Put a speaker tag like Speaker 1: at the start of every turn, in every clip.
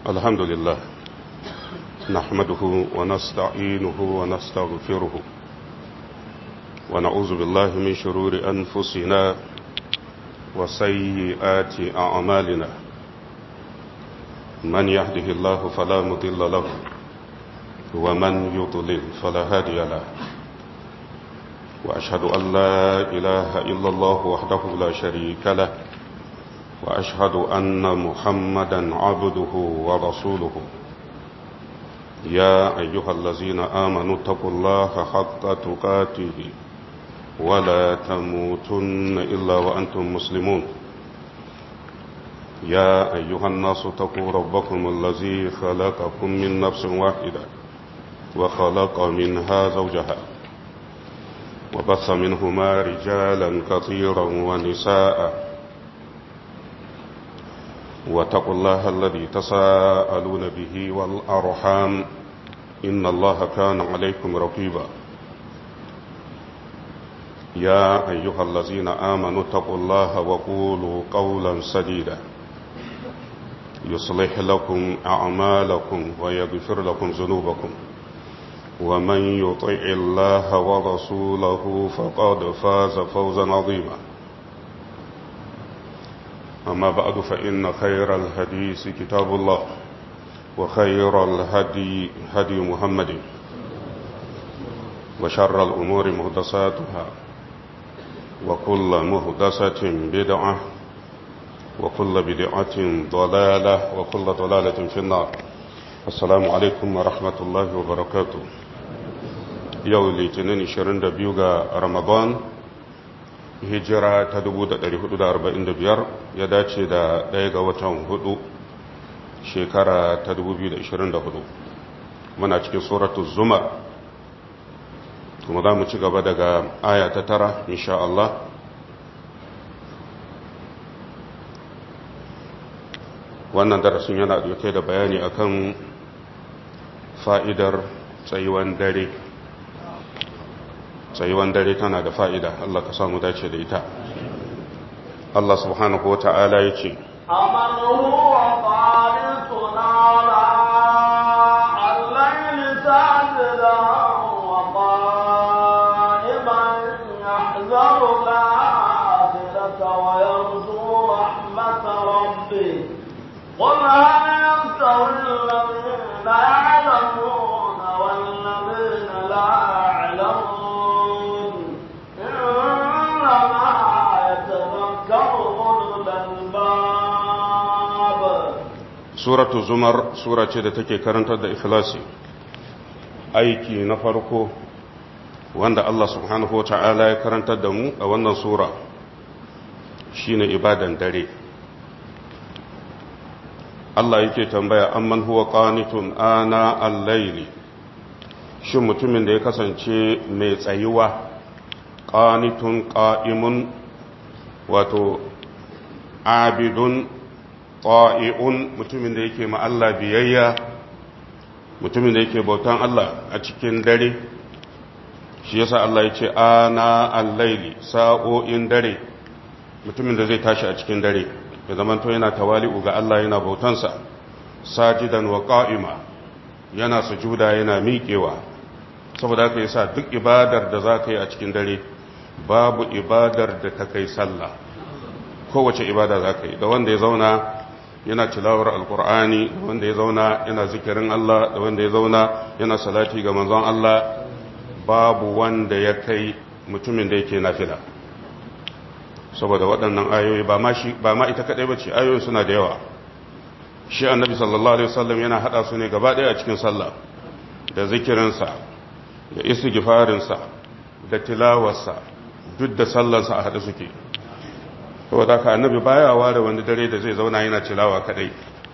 Speaker 1: الحمد لله نحمده ونستعينه ونستغفره ونعوذ بالله من شرور أنفسنا وسيئات أعمالنا من يهده الله فلا مضل له ومن يضلل فلا هادي له وأشهد أن لا إله إلا الله وحده لا شريك له وأشهد أن محمدا عبده ورسوله يا أيها الذين آمنوا اتقوا الله حق تقاته ولا تموتن إلا وأنتم مسلمون يا أيها الناس اتقوا ربكم الذي خلقكم من نفس واحدة وخلق منها زوجها وبث منهما رجالا كثيرا ونساء واتقوا الله الذي تساءلون به والأرحام إن الله كان عليكم رقيبا يا أيها الذين آمنوا اتقوا الله وقولوا قولا سديدا يصلح لكم أعمالكم ويغفر لكم ذنوبكم ومن يطع الله ورسوله فقد فاز فوزا عظيما أما بعد فإن خير الحديث كتاب الله وخير الهدي هدي محمد وشر الأمور مهدساتها وكل مهدسة بدعة وكل بدعة ضلالة وكل ضلالة في النار السلام عليكم ورحمة الله وبركاته يوم الاثنين 22 رمضان hijira ta 1445 ya dace da ɗaya ga watan hudu shekara ta 2024 muna cikin suratu zumar kuma za mu ci gaba daga aya ta tara insha Allah wannan darasin yana dauke da bayani akan fa'idar tsayuwan dare tsayuwan dare tana da fa'ida Allah ka samu dace da ita Allah subhanahu wa ta'ala ya ce
Speaker 2: أمن هو قانتنا الليل ساجدا وقائما يحذر الآخرة ويرجو رحمة ربه قل هل يستوي الذين يعلمون والذين لا يعلمون إنما يتذكر أولو الألباب
Speaker 1: suratu zumar sura ce da take karantar da ikhlasi aiki na farko wanda Allah subhanahu wa ta'ala ya karantar da mu a wannan sura shine ibadan dare Allah yake tambaya amman huwa qanitun ana al-layli shin mutumin da ya kasance mai tsayuwa qanitun qa'imun wato abidun ta'i'un mutumin da yake ma Allah biyayya mutumin da yake bautan Allah a cikin dare shi yasa Allah ya ce ana al-layli sa'o'in dare mutumin da zai tashi a cikin dare ya zamanto yana tawali'u ga Allah yana bautansa sajidan wa qa'ima yana sujuda yana miƙewa saboda haka yasa duk ibadar da za ka yi a cikin dare babu ibadar da ta kai sallah kowace ibada za ka yi da wanda ya zauna yana tilawar alkur'ani da wanda ya zauna yana zikirin Allah da wanda ya zauna yana salati ga manzon Allah babu wanda ya kai mutumin da yake nafila saboda waɗannan ayoyi ba ma shi ba ma ita kadai bace ayoyin suna da yawa shi annabi sallallahu alaihi wasallam yana hada su ne gaba ɗaya a cikin sallah da zikirinsa da istighfarinsa da tilawarsa duk da sallarsa a hada suke saboda ka annabi baya ware wani dare da zai zauna yana tilawa kadai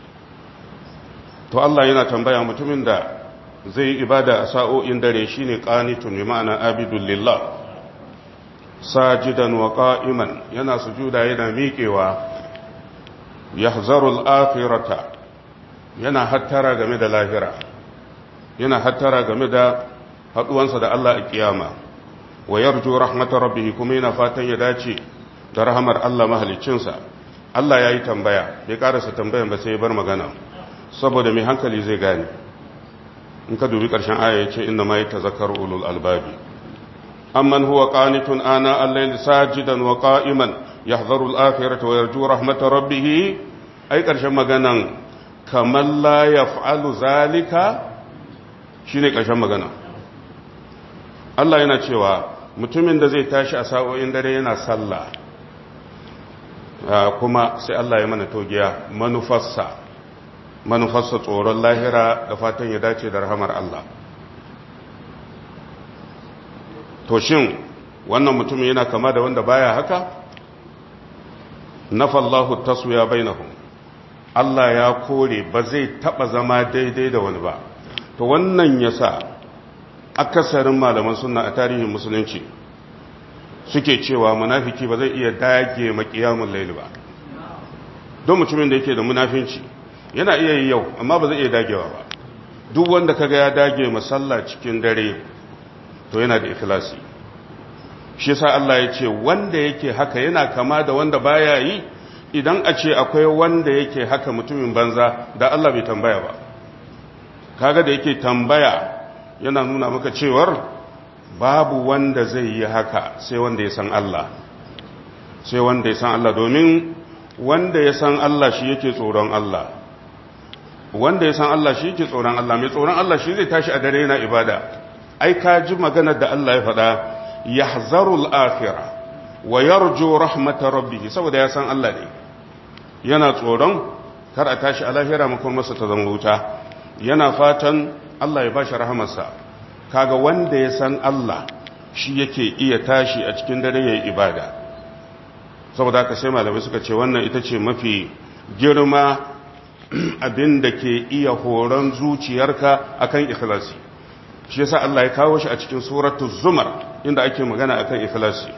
Speaker 1: to Allah yana tambaya mutumin da zai yi ibada a sa'o'in dare shine qanitun bi ma'ana abidul lillah sajidan wa qa'iman yana sujuda yana miƙewa yahzarul akhirata yana hattara game da lahira yana hattara game da haduwansa da Allah a kiyama wa yarju rahmatar rabbih kuma yana fatan ya dace da rahamar Allah mahaliccinsa Allah ya yi tambaya bai karasa tambayan ba sai ya bar magana saboda mai hankali zai gane in ka dubi ƙarshen aya ya ce inna ma yatazakkaru ulul albabi amman huwa qanitun ana al-layli sajidan wa qa'iman yahdharu al-akhirata wa yarju rahmata rabbih ai ƙarshen maganan kamar la yaf'alu zalika shine ƙarshen magana Allah yana cewa mutumin da zai tashi a sa'o'in dare yana sallah kuma sai Allah ya mana togiya manufarsa manufarsa tsoron lahira da fatan ya dace da rahamar Allah to shin wannan mutumin yana kama da wanda baya haka nafallahu taswiya bainahum Allah ya kore ba zai taba zama daidai da wani ba to wannan yasa akasarin malaman sunna a tarihin musulunci suke cewa munafiki ba zai iya dage makiyamun laili ba don mutumin da yake da munafinci yana iya yi yau amma ba zai iya dagewa ba duk wanda kaga ya dage masalla cikin dare to yana da ikhlasi shi yasa Allah ya ce wanda yake haka yana kama da wanda baya yi idan a ce akwai wanda yake haka mutumin banza da Allah bai tambaya ba kaga da yake tambaya yana nuna maka cewar babu wanda zai yi haka sai wanda ya san Allah sai wanda ya san Allah domin wanda ya san Allah shi yake tsoron Allah wanda ya san Allah shi yake tsoron Allah mai tsoron Allah shi zai tashi a dare yana ibada ai ka ji maganar da Allah ya faɗa yahzarul akhirah wa yarju rahmata rabbih saboda ya san Allah ne yana tsoron kar a tashi a lahira makon masa ta zama wuta yana fatan Allah ya bashi rahamarsa kaga wanda ya san Allah shi yake iya tashi a cikin dare yayin ibada saboda haka sai malamai suka ce wannan ita ce mafi girma abin da ke iya horon zuciyarka akan ikhlasi shi yasa Allah ya kawo shi a cikin suratul zumar inda ake magana akan ikhlasi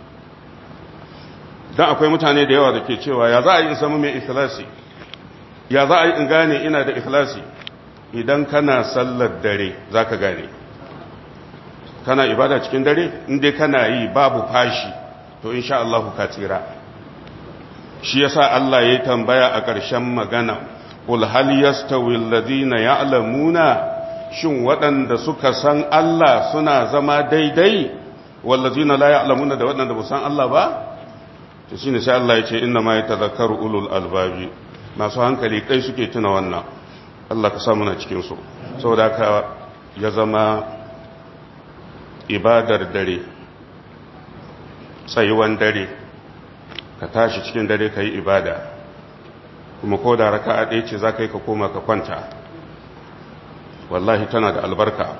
Speaker 1: dan akwai mutane da yawa da ke cewa ya za a yi in samu mai ikhlasi ya za a yi in gane ina da ikhlasi idan kana sallar dare zaka gane kana ibada cikin dare inda kana yi babu fashi to insha Allah ka tsira shi yasa Allah ya tambaya a ƙarshen magana qul hal yastawi alladhina ya'lamuna shin waɗanda suka san Allah suna zama daidai wallazina la ya'lamuna da waɗanda ba san Allah ba to shine sai Allah ya ce inna ma yatadhakkaru ulul albabi masu hankali kai suke tuna wannan Allah ka samu na cikin su saboda ka ya zama ibadar dare tsayuwan dare ka tashi cikin dare ka yi ibada kuma ko da raka'a ɗaya ce za ka yi ka koma ka kwanta wallahi tana da albarka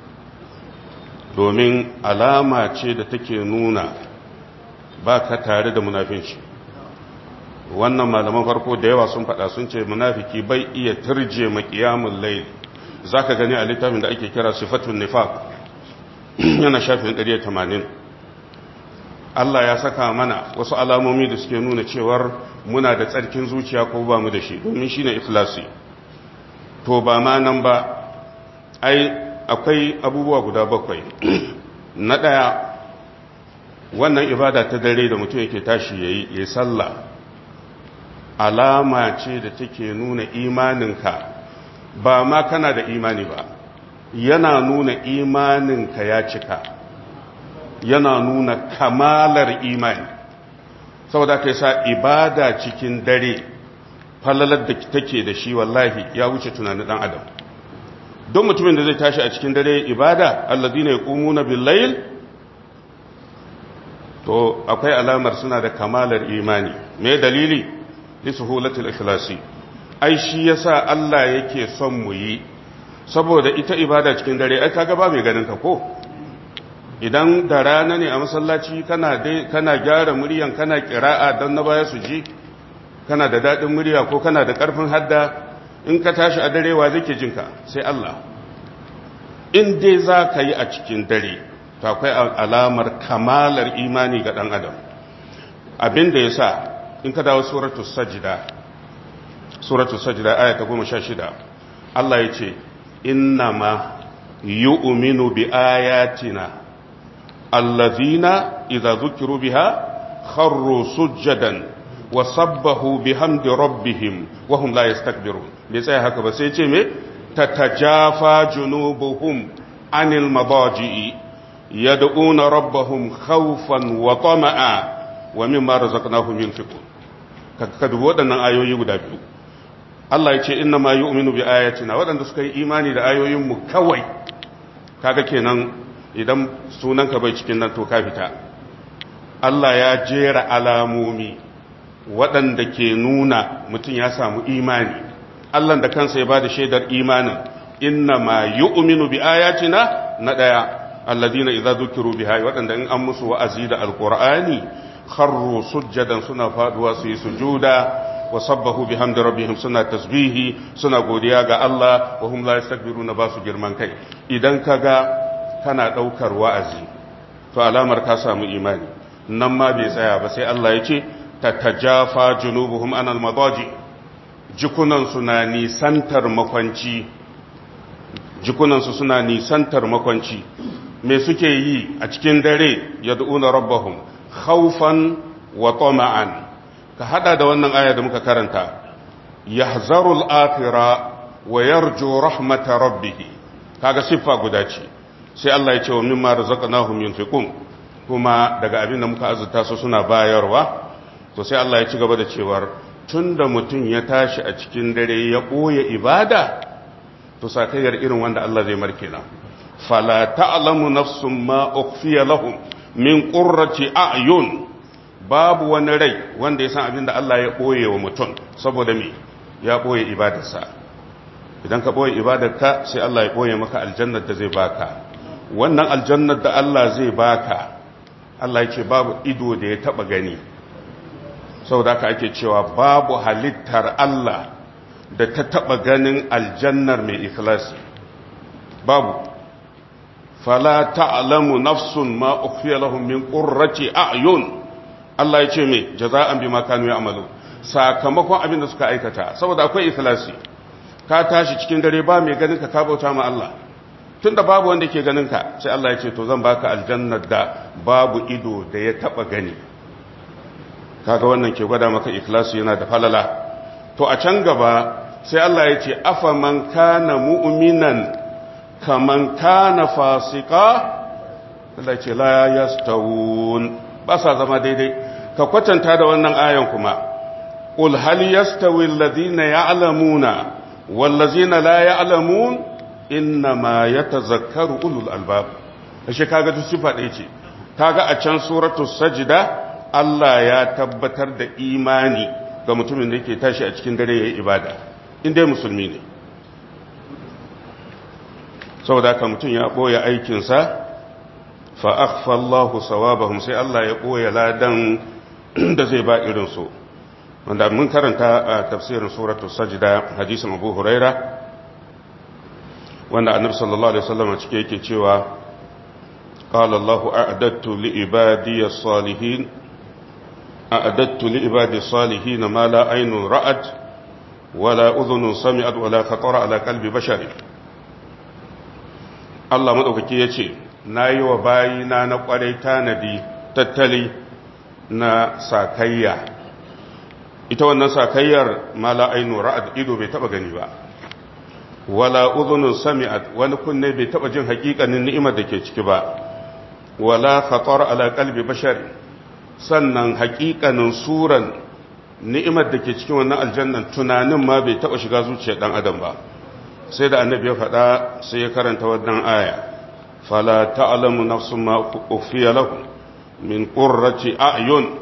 Speaker 1: domin alama ce da take nuna ba ka tare da munafinci wannan malaman farko da yawa sun faɗa sun ce munafiki bai iya turje makiyamun laili za ka gani a littafin da ake kira sifatun nifaq yana shafin 180 Allah ya saka mana wasu alamomi da suke nuna cewar muna da tsarkin zuciya ko ba mu da shi domin shi ne ikhlasi to ba ma nan ba ai akwai abubuwa guda bakwai na ɗaya wannan ibada ta dare da mutum yake tashi ya yi ya sallah alama ce da take nuna imaninka ba ma kana da imani ba yana nuna imaninka ya cika yana nuna kamalar imani saboda ka sa ibada cikin dare falalar da take da shi wallahi ya wuce tunanin dan adam don mutumin da zai tashi a cikin dare ibada alladina yaqumuna bil layl to akwai alamar suna da kamalar imani me dalili li suhulatil ikhlasi ai shi yasa Allah yake son mu yi saboda ita ibada cikin dare ai kaga ba mai ganin ka ko idan da rana ne a masallaci kana dai kana gyara muryan kana kira'a dan na baya su ji kana da dadin murya ko kana da karfin hadda in ka tashi a dare wa zake jinka sai Allah in dai za ka yi a cikin dare to akwai alamar kamalar imani ga dan adam abin da yasa in ka dawo suratul sajda suratul sajda aya ta 16 Allah ya ce innama yu'minu bi ayatina allazina idza dhukiru biha kharru sujadan wa sabbahu bihamdi rabbihim wa hum la yastakbirun bai tsaya haka ba sai ce me tatajafa junubuhum anil madaji'i yad'una rabbahum khawfan wa tama'a wa mimma razaqnahum yunfiqun ka dubi waɗannan ayoyi guda biyu Allah ya ce inna ma yu'minu bi ayatina waɗanda suka yi imani da ayoyin mu kawai kaga kenan idan sunanka bai cikin nan to ka fita Allah ya jera alamomi waɗanda ke nuna mutum ya samu imani Allah da kansa ya bada shaidar imanin inna ma yu'minu bi ayatina na daya alladina idza dhukiru biha waɗanda in an musu wa'azi da alqur'ani kharru sujjadan suna faduwa su yi sujuda wa sabbahu bihamdi rabbihim suna tasbihi suna godiya ga Allah wa hum la yastakbiruna ba su girman kai idan kaga kana daukar wa'azi to alamar ka samu imani nan ma bai tsaya ba sai Allah ya ce tatajafa junubuhum anal madaji jikunan suna nisantar makwanci jikunan su suna nisantar makwanci me suke yi a cikin dare yad'una rabbahum khawfan wa tama'an ka hada da wannan aya da muka karanta yahzarul akhirah wa yarju rahmata rabbih kaga siffa guda ce sai Allah ya ce wa mimma razaqnahum yunfiqun kuma daga abin da muka azurta su suna bayarwa to sai Allah ya ci gaba da cewar tunda mutum ya tashi a cikin dare ya boye ibada to sakayyar irin wanda Allah zai marke na fala ta'lamu nafsun ma ukhfiya lahum min qurrati a'yun babu wani rai wanda ya san abin da Allah ya ɓoye wa mutum saboda me ya ɓoye ibadarsa idan ka ɓoye ibadarka sai Allah ya ɓoye maka aljannar da zai baka wannan aljannar da Allah zai baka Allah ya ce babu ido da ya taɓa gani saboda ka ake cewa babu halittar Allah da ta taɓa ganin aljannar mai ikhlasi babu fala ta'lamu nafsun ma ukhfiya lahum min qurrati a'yun Allah ya ce mai jaza'an bi makanu ya amalu sakamakon abin da suka aikata saboda akwai ikhlasi ka tashi cikin dare ba mai ganin ka ka bauta ma Allah tunda babu wanda ke ganin ka sai Allah ya ce to zan baka aljannar da babu ido da ya taba gani kaga wannan ke gwada maka ikhlasi yana da falala to a can gaba sai Allah ya ce afa man kana mu'minan kaman kana fasika Allah ya ce la yastawun ba sa zama daidai ka kwatanta da wannan ayan kuma qul hal yastawi alladhina ya'lamuna wal ladzina la ya'lamun inma yatazakkaru ulul albab ashe kaga duk sifa ɗaya ce kaga a can suratul sajda Allah ya tabbatar da imani ga mutumin da yake tashi a cikin dare yayin ibada in dai musulmi ne saboda haka mutum ya boye aikinsa fa'akfa Allah sawabahum sai Allah ya ɓoye ladan da zai ba irinsu wanda mun karanta a tafsirin suratu sajida hadisin abu huraira wanda annabi sallallahu alaihi wasallam cike yake cewa qala Allahu a'adattu li ibadiy salihin a'adattu li ibadiy salihin ma la aynun ra'at wala udhunun sami'at wala khatara ala qalbi bashari Allah madaukaki yace na yi wa bayina na kwarai tanadi tattali na sakayya ita wannan sakayyar mala ainu ra'ad ido bai taba gani ba wala udhunun sami'at wani kunne bai taba jin hakikanin ni'imar da ke ciki ba wala khatar ala qalbi bashar sannan hakikanin suran ni'imar da ke cikin wannan aljannan tunanin ma bai taba shiga zuciyar dan adam ba sai da annabi ya faɗa sai ya karanta wannan aya fala ta'lamu nafsun ma ukhfiya lahum min qurrati a'yun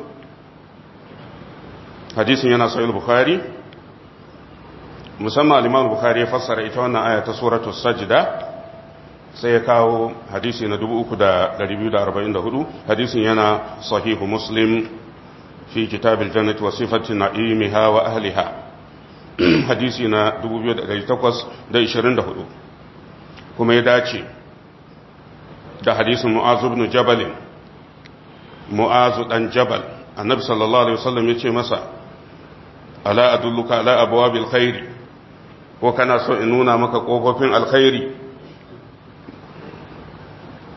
Speaker 1: hadisin yana sahih bukhari musamman al-imam bukhari ya fassara ita wannan aya ta suratul sajda sai ya kawo hadisi na 3244 hadisin yana sahihu muslim fi kitab al-jannati wa sifati na'imiha wa ahliha hadisi na 2824 kuma ya dace da hadisin mu'azu ibn jabal mu'azu dan jabal annabi sallallahu alaihi wasallam ya ce masa ala adulluka ala abwabil khairi ko kana so in nuna maka kofofin alkhairi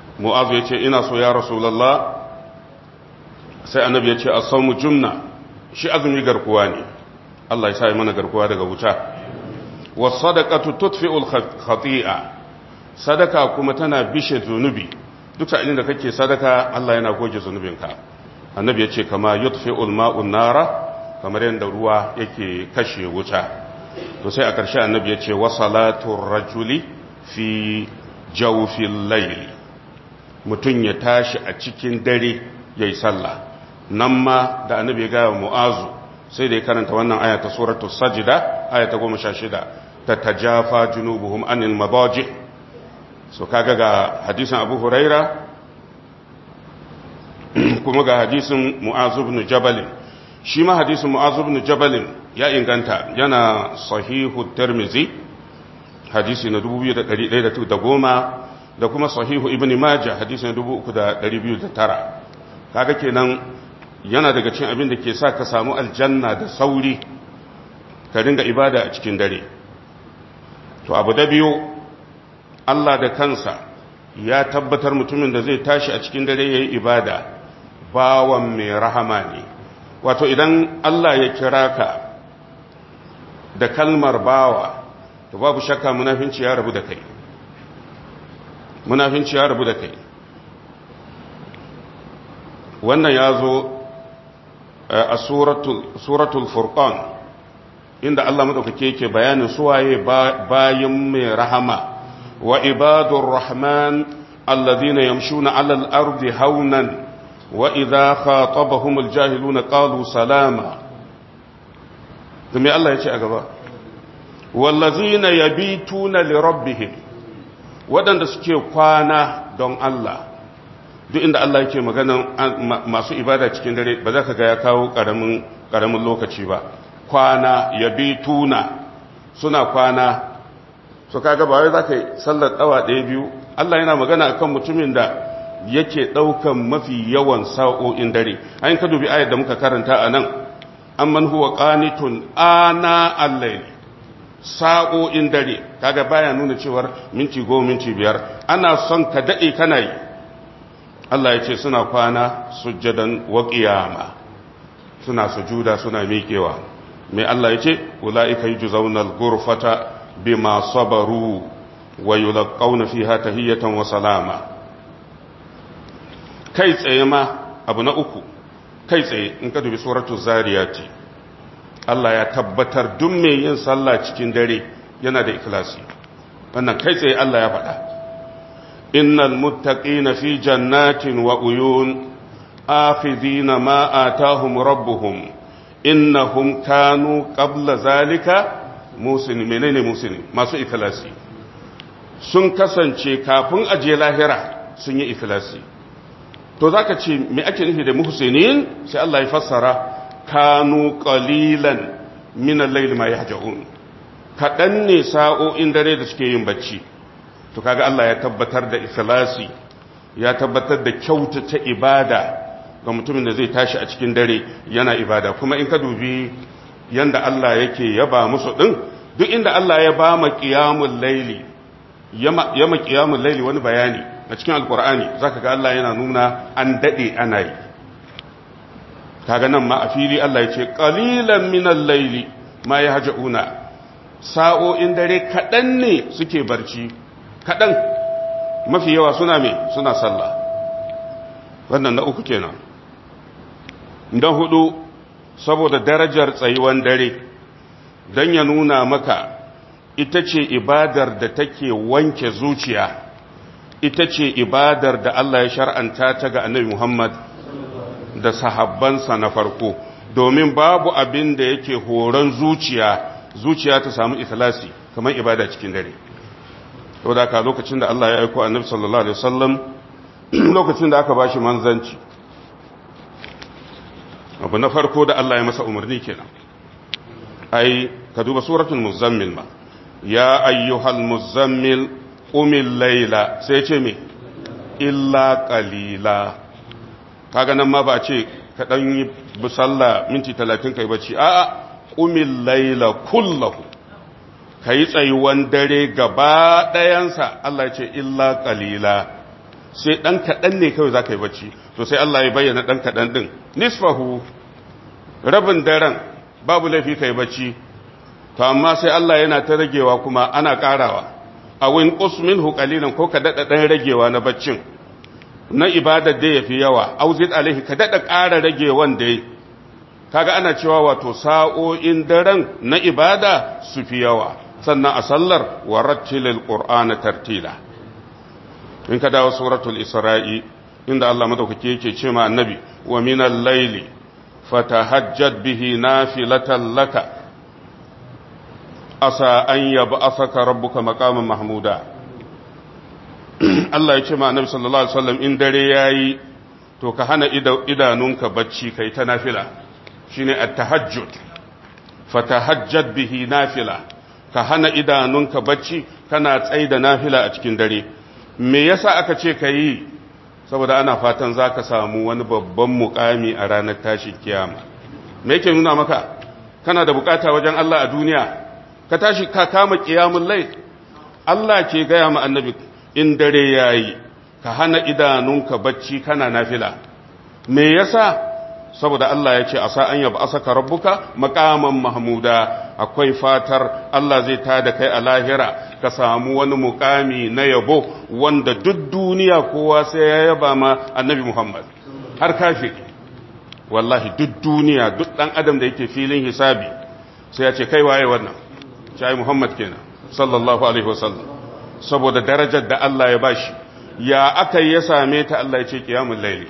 Speaker 1: mu'azu ya ce ina so ya rasulallah sai annabi ya ce a saumu jumna shi azumi garkuwa ne Allah ya sa mana garkuwa daga wuta was sadaqatu tudfi'ul khati'a sadaka kuma tana bishe zunubi duk sa'ilin da kake sadaka Allah yana goge zunubinka annabi ya ce kama yutfi'ul ma'un nara kamar yadda ruwa yake kashe wuta to sai a ƙarshe annabi ya ce wasalatun rajuli fi jawfil layl mutum ya tashi a cikin dare yayi sallah nan ma da annabi ya gaya mu'azu sai da ya karanta wannan aya ta suratul sajda aya ta 16 ta tajafa junubuhum anil madaji so kaga ga hadisin abu huraira kuma ga hadisin mu'azu ibn jabal shi ma hadisin mu'azu ibn jabal ya inganta yana sahihu tirmizi hadisi na 2110 da kuma sahihu ibn majah hadisi na 3209 kaga kenan yana daga cikin abin da ke sa ka samu aljanna da sauri ka dinga ibada a cikin dare to abu da biyu Allah da kansa ya tabbatar mutumin da zai tashi a cikin dare ya yi ibada bawan mai rahama ne wato idan Allah ya kira ka da kalmar bawa to babu shakka munafinci ya rabu da kai munafinci ya rabu da kai wannan ya zo a suratul furqan inda Allah madaukake yake bayanin suwaye bayin mai rahama wa ibadur rahman alladhina yamshuna 'alal ardi haunan wa idha khatabahumul jahiluna qalu salama kuma Allah yace a gaba wallazina yabituna lirabbihim wadanda suke kwana don Allah duk inda Allah yake magana masu ibada cikin dare ba za ka ga ya kawo karamin karamin lokaci ba kwana yabituna suna kwana so kaga ba wai za ka yi sallar tsawa ɗaya biyu Allah yana magana akan mutumin da yake ɗaukan mafi yawan sa'o'in dare ayin ka dubi ayar da muka karanta a nan amman huwa qanitun ana al-layl sa'o'in dare kaga baya nuna cewar minti goma minti biyar ana son ka daɗe kana yi Allah ya ce suna kwana sujjadan wa qiyama suna sujuda suna miƙewa mai Allah ya ce ula'ika yujzauna al-ghurfata bima sabaru wa yulqauna fiha tahiyatan wa salama kai tsaye ma abu na uku kai tsaye in ka dubi suratul zariyati Allah ya tabbatar duk mai yin sallah cikin dare yana da ikhlasi wannan kai tsaye Allah ya faɗa innal muttaqina fi jannatin wa uyun akhidhina ma atahum rabbuhum innahum kanu qabla zalika muslimin menene muslimin masu ikhlasi sun kasance kafin aje lahira sun yi ikhlasi to zaka ce me ake nufi da muhsinin sai Allah ya fassara kanu qalilan min al-layli ma yahja'un kadan ne sa'o'in dare da suke yin bacci to kaga Allah ya tabbatar da ikhlasi ya tabbatar da kyautata ibada ga mutumin da zai tashi a cikin dare yana ibada kuma in ka dubi yanda Allah yake yaba musu din duk inda Allah ya ba ma qiyamul layli yama qiyamul layli wani bayani a cikin alqur'ani zaka ga Allah yana nuna an dade ana yi kaga nan ma a fili Allah ya ce qalilan minal layli ma yahjauna sa'o'in dare kadan ne suke barci kadan mafi yawa suna me suna sallah wannan na uku kenan don hudu saboda darajar tsayuwan dare don ya nuna maka ita ce ibadar da take wanke zuciya ita ce ibadar da Allah ya shar'anta ta ga annabi Muhammad da sahabbansa na farko domin babu abin da yake horon zuciya zuciya ta samu ikhlasi kamar ibada cikin dare saboda ka lokacin da Allah ya aiko annabi sallallahu alaihi wasallam lokacin da aka bashi manzanci abu na farko da Allah ya masa umarni kenan ai ka duba suratul muzammil ma ya ayyuhal muzammil qumil layla sai ce me illa qalila kaga nan ma ba ce ka dan yi busalla minti 30 kai bacci a'a qumil layla kullahu kai tsayuwan dare gaba dayansa Allah ya ce illa qalila sai ɗan kaɗan ne kawai za ka yi bacci to sai Allah ya bayyana ɗan kaɗan ɗin nisfahu rabin daren babu laifi kai bacci to amma sai Allah yana ta ragewa kuma ana karawa a win minhu qalilan ko ka dada dan ragewa na baccin na ibadar da yafi yawa auzid alaihi ka dada ƙara ragewan da kaga ana cewa wato sa'o'in daren na ibada su fi yawa sannan a sallar warattilil qur'ana tartila in ka dawo suratul isra'i inda Allah madaukake yake ce ma annabi wa minal layli fatahajjad bihi nafilatan laka asa an yab'athaka rabbuka maqaman mahmuda Allah ya ce ma annabi sallallahu alaihi wasallam in dare yayi to ka hana idanunka bacci kai ta nafila shine at-tahajjud fatahajjad bihi nafila ka hana idanunka bacci kana tsaida nafila a cikin dare me yasa aka ce ka yi saboda ana fatan za ka samu wani babban mukami a ranar tashin kiyama me yake nuna maka kana da bukata wajen Allah a duniya ka tashi ka kama kiyamun lai Allah ke gaya ma annabi in dare yayi ka hana idanunka bacci kana nafila me yasa saboda Allah ya ce a sa'an yaba asaka rabbuka makaman mahmuda akwai fatar Allah zai tada kai a lahira ka samu wani mukami na yabo wanda duk duniya kowa sai ya yaba ma annabi Muhammad har kafi wallahi duk duniya duk dan adam da yake filin hisabi sai ya ce kai waye wannan shi Muhammad kenan sallallahu alaihi wasallam saboda darajar da Allah ya bashi ya aka ya same ta Allah ya ce qiyamul layli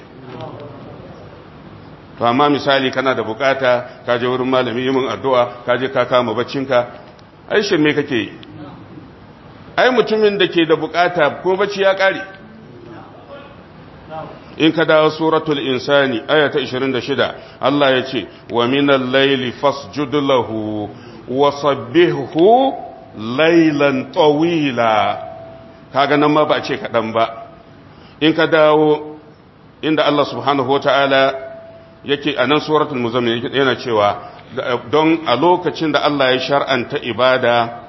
Speaker 1: to amma misali kana da bukata ka je wurin malami yi min addu'a ka je ka kama baccinka ai shirme kake yi ai mutumin da ke da bukata ko bacci ya kare in ka dawo suratul insani aya ta 26 Allah ya ce wa minal layli fasjud lahu wa sabbihhu laylan tawila kaga nan ma ba ce kadan ba in ka dawo inda Allah subhanahu wataala yake a nan suratul muzammil yana cewa don a lokacin da Allah ya shar'anta ibada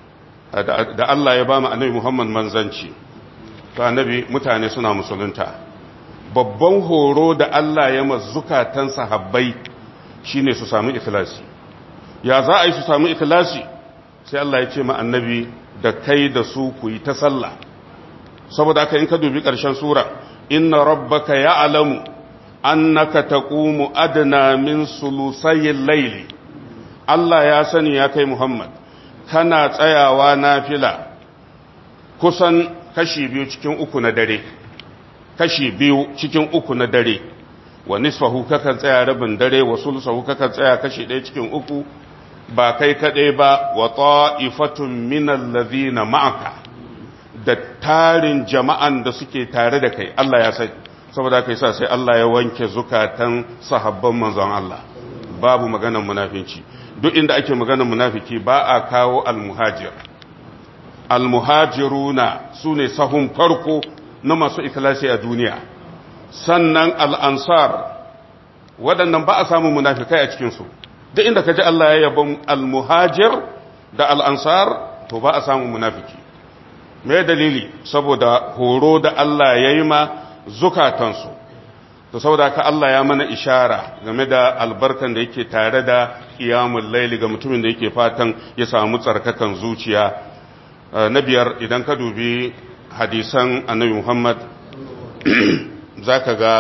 Speaker 1: da Allah ya ba mu annabi Muhammad manzanci to annabi mutane suna musulunta babban horo da Allah ya mazukatan sahabbai shine su samu ikhlasi ya za a yi su samu ikhlasi sai Allah ya ce ma annabi da kai da su ku yi ta sallah saboda haka in ka dubi ƙarshen sura inna rabbaka ya'lamu annaka taqumu adna min sulusayil layli Allah ya sani ya kai Muhammad kana tsayawa nafila kusan kashi biyu cikin uku na dare kashi biyu cikin uku na dare wa nisfahu kakan tsaya rabin dare wa sulusahu kakan tsaya kashi ɗaya cikin uku ba kai kaɗai ba wa ta'ifatun minal ladhina ma'aka da tarin jama'an da suke tare da kai Allah ya sani saboda kai sa sai Allah ya wanke zukatan sahabban manzon Allah babu maganar munafinci duk inda ake maganar munafiki ba a kawo almuhajir almuhajiruna su ne sahun farko na masu ikilasi a duniya sannan al'ansar waɗannan ba a samun munafikai a cikinsu duk inda ka ji Allah ya yabon almuhajir da al'ansar to ba a samun munafiki me dalili saboda horo da Allah ya yi ma zukatansu to saboda ka Allah ya mana ishara game da albarkan da yake tare da qiyamul laili ga mutumin da yake fatan ya samu tsarkakan zuciya na biyar idan ka dubi hadisan annabi Muhammad zaka ga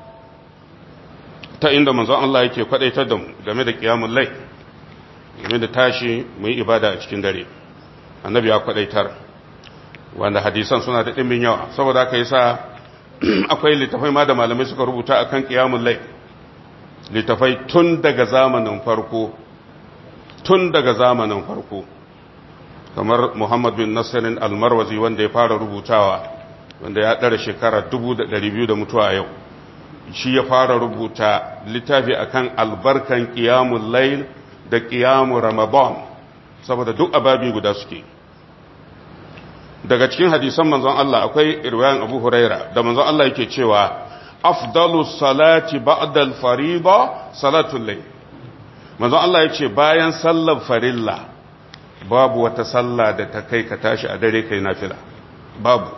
Speaker 1: ta inda manzon Allah yake kwadaitar da mu game da qiyamul lail game da tashi mu yi ibada a cikin dare annabi ya kwadaitar wanda hadisan suna da dimbin yawa saboda haka yasa akwai littafai ma da malamai suka rubuta a kan ƙiyamun lai littafai tun daga zamanin farko tun daga zamanin farko kamar muhammad bin nasirin almarwazi wanda ya fara rubutawa wanda ya ɗara shekara 200 da mutuwa a yau shi ya fara rubuta littafi akan albarkan ƙiyamun lai da ƙiyamun ramadan saboda duk ababi guda suke daga cikin hadisan manzon Allah akwai irwayan Abu Huraira da manzon Allah yake cewa afdalu salati ba'da al-fariida salatul layl manzon Allah yace bayan sallar farilla babu wata sallah da ta kai ka tashi a dare kai nafila babu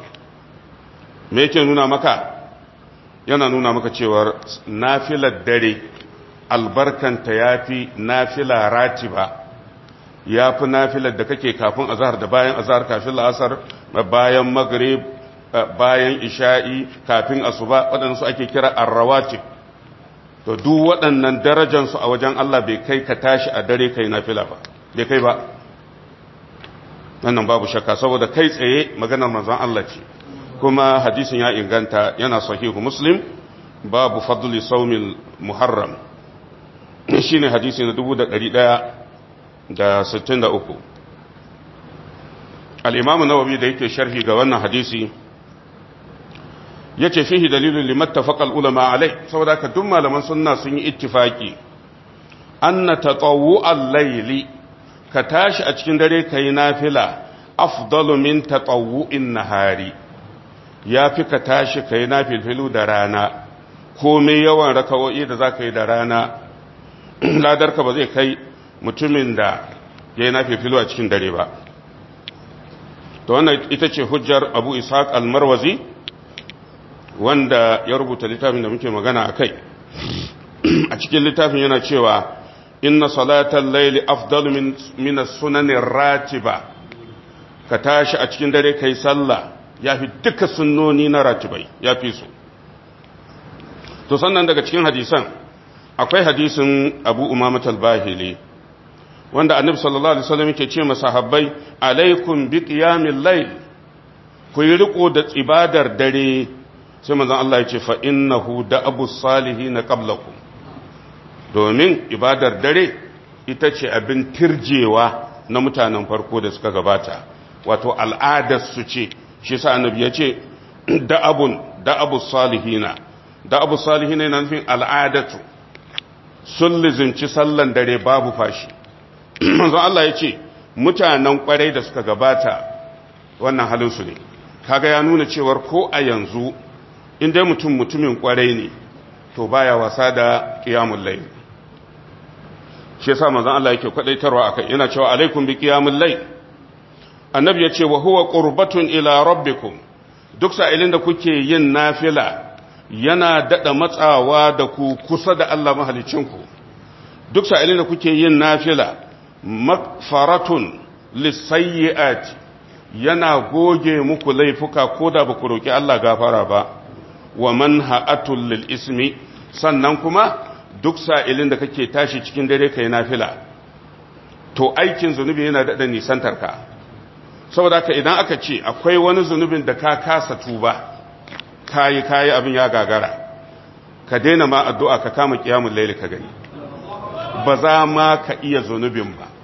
Speaker 1: me yake nuna maka yana nuna maka cewa nafilar dare albarkanta ya fi nafila ratiba ya fi nafilar da kake kafin azahar da bayan azahar kafin la'asar bayan maghrib bayan isha'i kafin asuba waɗansu ake kira arrawatib to duk waɗannan darajansu a wajen Allah bai kai ka tashi a dare kai nafila ba bai kai ba wannan babu shakka saboda kai tsaye maganar manzon Allah ce kuma hadisin ya inganta yana sahihu muslim babu fadli saumil muharram shine hadisi na 1163 al-imam an-nawawi da yake sharhi ga wannan hadisi yace fihi dalilun limattafaqa al-ulama alai saboda ka duk malaman sunna sun yi ittifaki anna tatawwu al-layli ka tashi a cikin dare kai nafila afdalu min tatawwu'in nahari yafi ka tashi kai nafilfilu da rana komai yawan rakawoyi da zaka yi da rana ladarka ba zai kai mutumin da ya yi nafilfilu a cikin dare ba to wannan ita ce hujjar abu ishaq al-marwazi wanda ya rubuta littafin da muke magana a kai a cikin littafin yana cewa inna salatan laili afdalu min min as-sunanin ratiba ka tashi a cikin dare kai sallah yafi duka sunnoni na ratibai yafi su to sannan daga cikin hadisan akwai hadisin Abu Umamah al-Bahili wanda Annabi sallallahu alaihi wasallam yake ce masahabbai alaikum bi qiyamil layl ku yi riko da ibadar dare sai manzon Allah ya ce fa innahu da abu salihin qablakum domin ibadar dare ita ce abin tirjewa na mutanen farko da suka gabata wato al'adar su ce shi sa annabi ya ce da abun da abu salihina da abu salihina yana nufin al'adatu sun lizinci sallan dare babu fashi manzon Allah ya ce mutanen kwarai da suka gabata wannan halinsu ne kaga ya nuna cewar ko a yanzu in dai mutum mutumin kwarai ne to baya wasa da qiyamul layl shi yasa manzon Allah yake kwadaitarwa akai yana cewa alaikum bi qiyamul layl annabi yace wa huwa qurbatun ila rabbikum duk sa'ilin da kuke yin nafila yana dada matsawa da ku kusa da Allah mahalicinku duk sa'ilin da kuke yin nafila magfaratun lisayyi'ati yana goge muku laifuka ko da ba ku roƙi Allah gafara ba wa manha'atul lil ismi sannan kuma duk sa'ilin da kake tashi cikin dare kai nafila to aikin zunubi yana da nisantar ka saboda haka idan aka ce akwai wani zunubin da ka kasa tuba kayi kayi abin ya gagara ka daina ma addu'a ka kama kiyamul laili ka gani ba za ma ka iya zunubin ba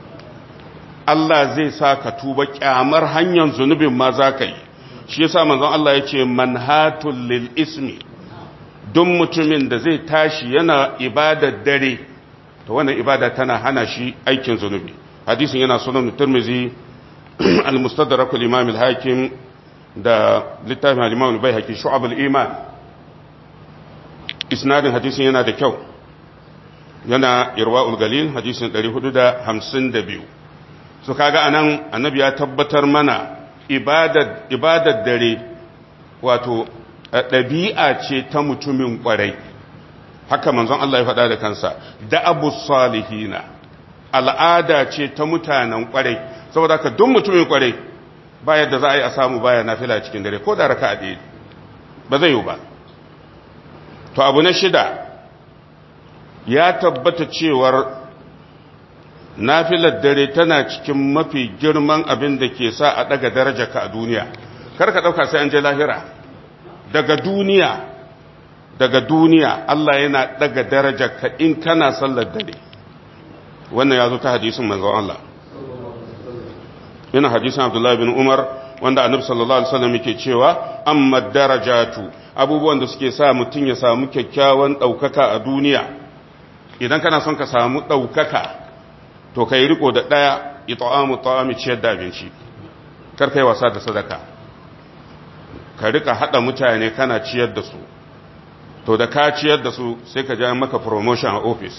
Speaker 1: Allah zai sa ka tuba kyamar hanyar zunubin ma za ka yi shi yasa manzon Allah ya ce manhatul lil ismi don mutumin da zai tashi yana ibadar dare to wannan ibada tana hana shi aikin zunubi hadisin yana sunan turmizi al-mustadrak al-imam al-hakim da littafin al-imam al-baihaqi shu'ab al-iman isnadin hadisin yana da kyau yana irwa'ul galil hadisin 452 su kaga anan annabi ya tabbatar mana ibadar ibadar dare wato ɗabi'a ce ta mutumin ƙwarai haka manzon Allah ya faɗa da kansa da abu salihina al'ada ce ta mutanen ƙwarai saboda ka duk mutumin ƙwarai ba yadda za a yi a samu baya nafila cikin dare ko da raka a ɗaya ba zai yi ba to abu na shida ya tabbata cewar nafilar dare tana cikin mafi girman abin da ke sa a daga daraja ka a duniya kar ka dauka sai an je lahira daga duniya daga duniya Allah yana daga daraja ka in kana sallar dare wannan ya zo ta hadisin manzon Allah yana hadisin Abdullah bin Umar wanda Annabi sallallahu alaihi wasallam yake cewa amma darajatu abubuwan da suke sa mutum ya samu kyakkyawan daukaka a duniya idan kana son ka samu daukaka to ka yi riko da ɗaya ita'amu ta'ami ciyar da abinci kar kai wasa da sadaka ka rika haɗa mutane kana ciyar da su to da ka ciyar da su sai ka ja maka promotion a office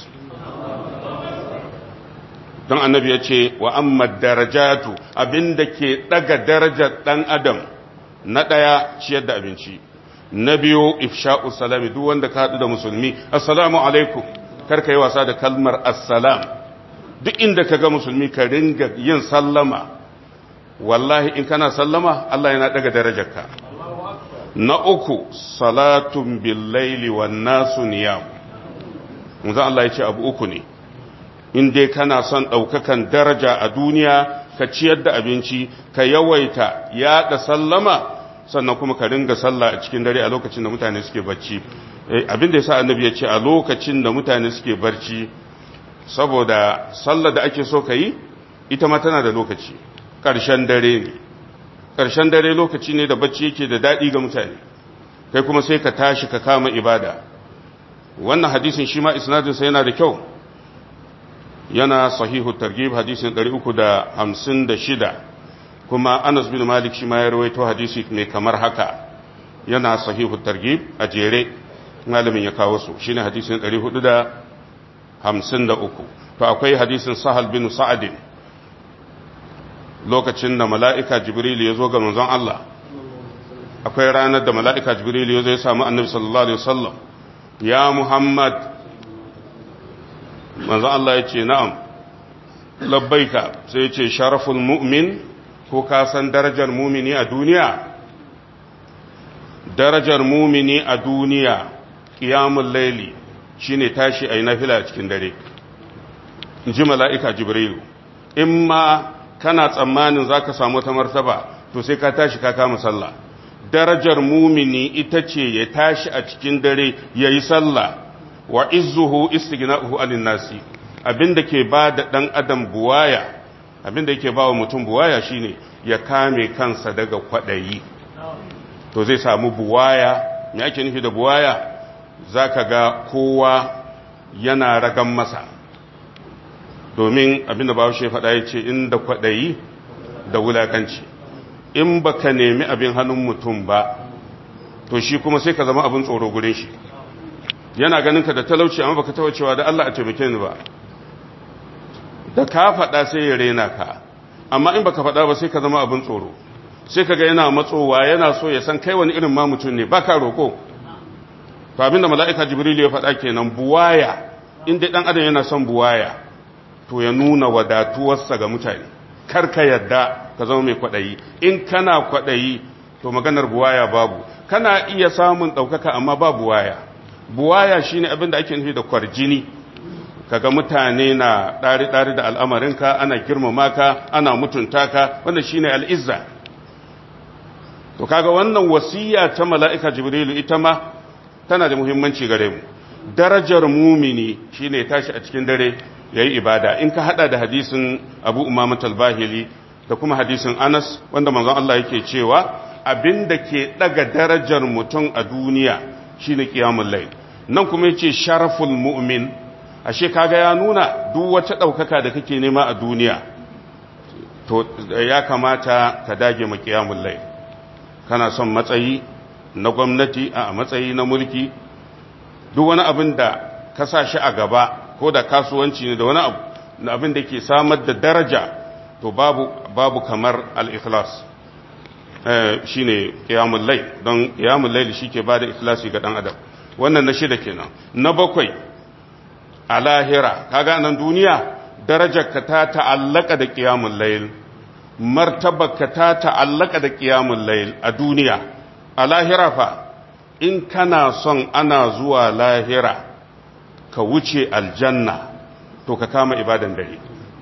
Speaker 1: don annabi ya ce wa amma darajatu abinda ke ɗaga darajar ɗan adam na ɗaya ciyar da abinci na biyu ifsha'u salami duk wanda ka haɗu da musulmi assalamu alaikum kar ka yi wasa da kalmar assalam duk inda ka ga musulmi ka ringa yin sallama wallahi in kana sallama Allah yana daga darajarka na uku salatun billaili wan nasu niyam manzo Allah ya ce abu uku ne in dai kana son ɗaukakan daraja a duniya ka ciyar da abinci ka yawaita yaɗa sallama sannan kuma ka ringa sallah a cikin dare a lokacin da mutane suke barci abin da yasa annabi ya ce a lokacin da mutane suke barci saboda sallar da ake so ka yi ita ma tana da lokaci ƙarshen dare ne ƙarshen dare lokaci ne da bacci yake da daɗi ga mutane kai kuma sai ka tashi ka kama ibada wannan hadisin shi ma isnadinsa yana da kyau yana sahihu targhib hadisin 356 kuma Anas bin Malik shi ma ya rawaito hadisi mai kamar haka yana sahihu targhib a jere malamin ya kawo su shine hadisin 453 to akwai hadisin Sahal bin Sa'ad lokacin da mala'ika Jibril ya zo ga manzon Allah akwai ranar da mala'ika Jibril ya zo ya samu Annabi sallallahu alaihi wasallam ya Muhammad manzo Allah ya ce na'am labbaika sai ya ce sharaful mu'min ko ka san darajar mumini a duniya darajar mumini a duniya qiyamul layli shine tashi ayi nafila a cikin dare ji mala'ika jibrilu in ma kana tsammanin zaka samu ta martaba to sai ka tashi ka kama sallah darajar mumini ita ce ya tashi a cikin dare yayi sallah wa izzuhu istighna'uhu anin nasi abinda ke ba da dan adam buwaya abinda yake ba wa mutum buwaya shine ya kame kansa daga kwadayi to zai samu buwaya me ake nufi da buwaya zaka ga kowa yana ragan masa domin abinda Bahaushe faɗa yace inda kwadayi da wulakanci in baka nemi abin hannun mutum ba to shi kuma sai ka zama abin tsoro gurin shi yana ganin ka da talauci amma baka taba cewa da Allah a taimake ni ba da ka faɗa sai ya rena ka amma in baka faɗa ba sai ka zama abin tsoro sai kaga yana matsowa yana so ya san kai wani irin ma mutum ne baka roko to abinda mala'ika jibril ya faɗa kenan buwaya in dai dan adam yana son buwaya to ya nuna wadatuwarsa ga mutane kar ka yadda ka zama mai kwaɗayi in kana kwaɗayi to maganar buwaya babu kana iya samun ɗaukaka amma ba buwaya buwaya shine abin da ake nufi da kwarjini kaga mutane na ɗari-ɗari da al'amarinka ana girmama ka ana mutunta ka wanda shine al'izza to kaga wannan wasiya ta mala'ika jibrilu ita ma tana da muhimmanci gare mu darajar mumini shine tashi a cikin dare yayi ibada in ka hada da hadisin abu umamat al-bahili da kuma hadisin anas wanda manzon Allah yake cewa abinda ke daga darajar mutum a duniya shine qiyamul layl nan kuma yace sharaful mu'min ashe kaga ya nuna duk wata daukaka da kake nema a duniya to ya kamata ka dage ma qiyamul layl kana son matsayi na gwamnati a matsayi na mulki duk wani abin da ka sa shi a gaba ko da kasuwanci ne da wani abu na abin da ke samar da daraja to babu babu kamar al-ikhlas shi ne ƙiyamun lai don ƙiyamun lai shi ke ba da ikhlasi ga ɗan adam wannan na shida kenan na bakwai a lahira kaga nan duniya darajarka ta ta'allaka da ƙiyamun lai martabarka ta ta'allaka da ƙiyamun lai a duniya a lahira fa in kana son ana zuwa lahira ka wuce aljanna to ka kama ibadan dare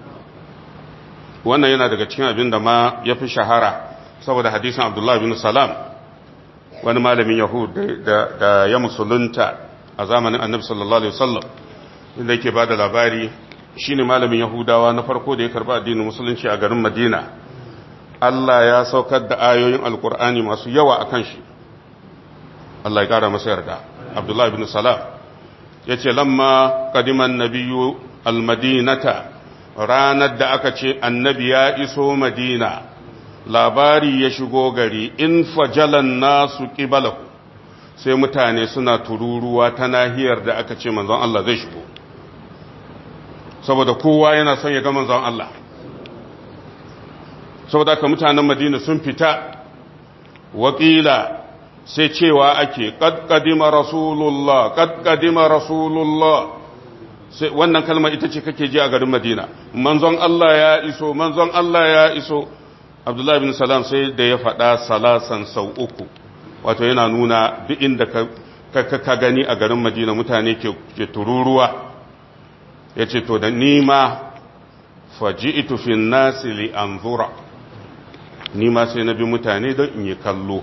Speaker 1: wannan yana daga cikin abin da ma ya fi shahara saboda hadisin abdullahi bin salam wani malamin yahud da ya musulunta a zamanin annabi sallallahu alaihi wasallam inda yake ba da labari shine malamin yahudawa na farko da ya karba addinin musulunci a garin madina Allah ya saukar da ayoyin alkur'ani masu yawa akan shi Allah ya kara masa yarda abdullahi bin salam ya ce lamma kadiman nabiyu almadinata ranar da aka ce annabi ya iso madina labari ya shigo gari in fajalan nasu ƙibalahu sai mutane suna tururuwa ta nahiyar da aka ce manzon Allah zai shigo saboda kowa yana son ya ga manzon Allah saboda aka mutanen madina sun fita wakila sai cewa ake ƙadƙadima rasulullah ƙadƙadima rasulullah sai wannan kalma ita ce kake ji a garin madina manzon Allah ya iso manzon Allah ya iso abdullahi bin salam sai da ya faɗa salasan sau uku wato yana nuna duk inda ka, ka, ka gani a garin madina mutane ke, ke tururuwa ya ce to da nima faji'itu fi nasi li anzura nima sai na bi mutane don in yi kallo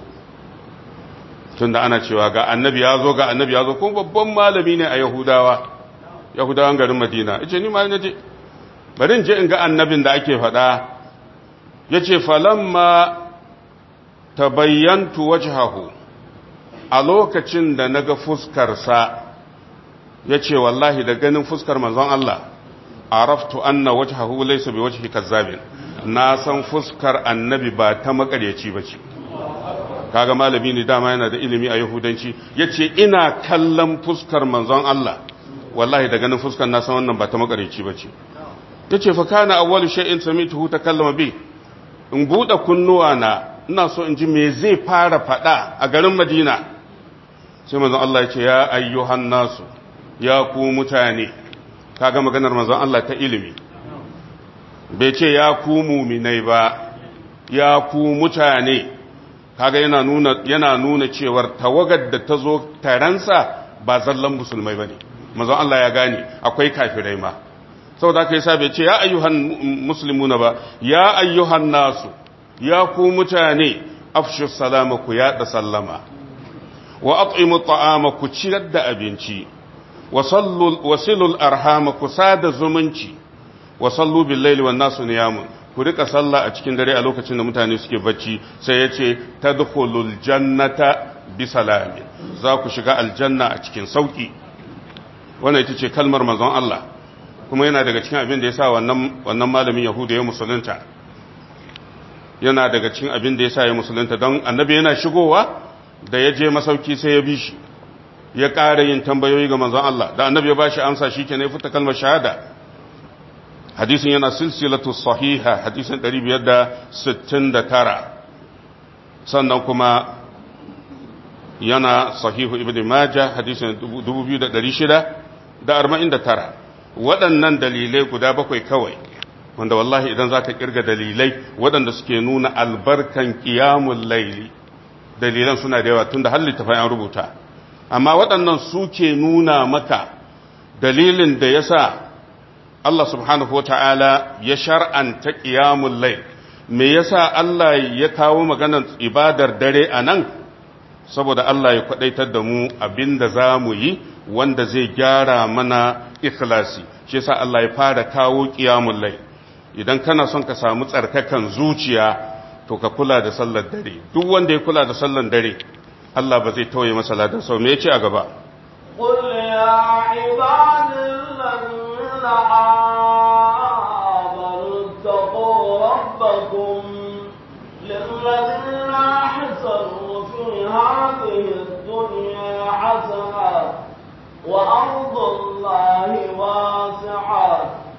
Speaker 1: tunda ana cewa ga annabi ya zo ga annabi ya zo kuma babban malami ne a yahudawa yahudawan garin madina ya ce nima na je bari in je in ga annabin da ake faɗa ya ce falamma ta bayyantu wajhahu a lokacin da na ga fuskarsa ya ce wallahi da ganin fuskar manzon Allah araftu anna wajhahu laysa bi wajhi kazzabin na san fuskar annabi ba ta makaryaci bace kaga malami ne dama yana da ilimi a yahudanci yace ina kallon fuskar manzon Allah wallahi da ganin fuskar na san wannan ba ta makaryaci bace yace fa kana awwalu shay'in samituhu takallama bi in bude kunnuwa na ina so in ji me zai fara fada a garin Madina sai manzon Allah yace ya ayyuhan nasu ya ku mutane kaga maganar manzon Allah ta ilimi bai ce ya ku muminai ba ya ku mutane kaga yana nuna yana nuna cewar tawagar da ta zo taransa ba zallan musulmai bane manzon Allah ya gane akwai kafirai ma saboda haka yasa bai ce ya ayyuhan muslimuna ba ya ayyuhan nasu ya ku mutane afshu salama ku ya da sallama wa at'imu ta'ama ku ciyar da abinci wasilul arhama ku sada zumunci wa sallu bil laili wan nasu niyamun ku rika sallah a cikin dare a lokacin da mutane suke bacci sai yace tadkhulul jannata bi salamin za ku shiga aljanna a cikin sauki wannan ita ce kalmar manzon Allah kuma yana daga cikin abin da yasa wannan wannan malamin yahuda ya musulunta yana daga cikin abin da yasa ya musulunta don annabi yana shigowa da ya je masauki sai ya bi shi ya ƙara yin tambayoyi ga manzon Allah da annabi ya bashi amsa shi ke ne fita kalmar shahada hadisin yana silsilatu sahiha hadisin 569 sannan kuma yana sahihu ibn majah hadisin 2649 waɗannan dalilai guda bakwai kawai wanda wallahi idan za ka kirga dalilai waɗanda suke nuna albarkan ƙiyamun laili dalilan suna da yawa tun da har littafai an rubuta amma waɗannan suke nuna maka dalilin da ya sa Allah subhanahu wa ta'ala ya shar'anta ƙiyamun lai me yasa Allah ya kawo maganar ibadar dare a nan saboda Allah ya kwaɗaitar da mu abinda za mu yi wanda zai gyara mana ikhlasi shi yasa Allah ya fara kawo ƙiyamun lai idan kana son ka samu tsarkakan zuciya to ka kula da sallar dare duk wanda ya kula da sallar dare Allah ba zai tauye masa ladan sau me yace a gaba
Speaker 2: قل يا عباد الذين آمنوا اتقوا ربكم للذين أحسنوا في هذه الدنيا حسنة وأرض الله واسعة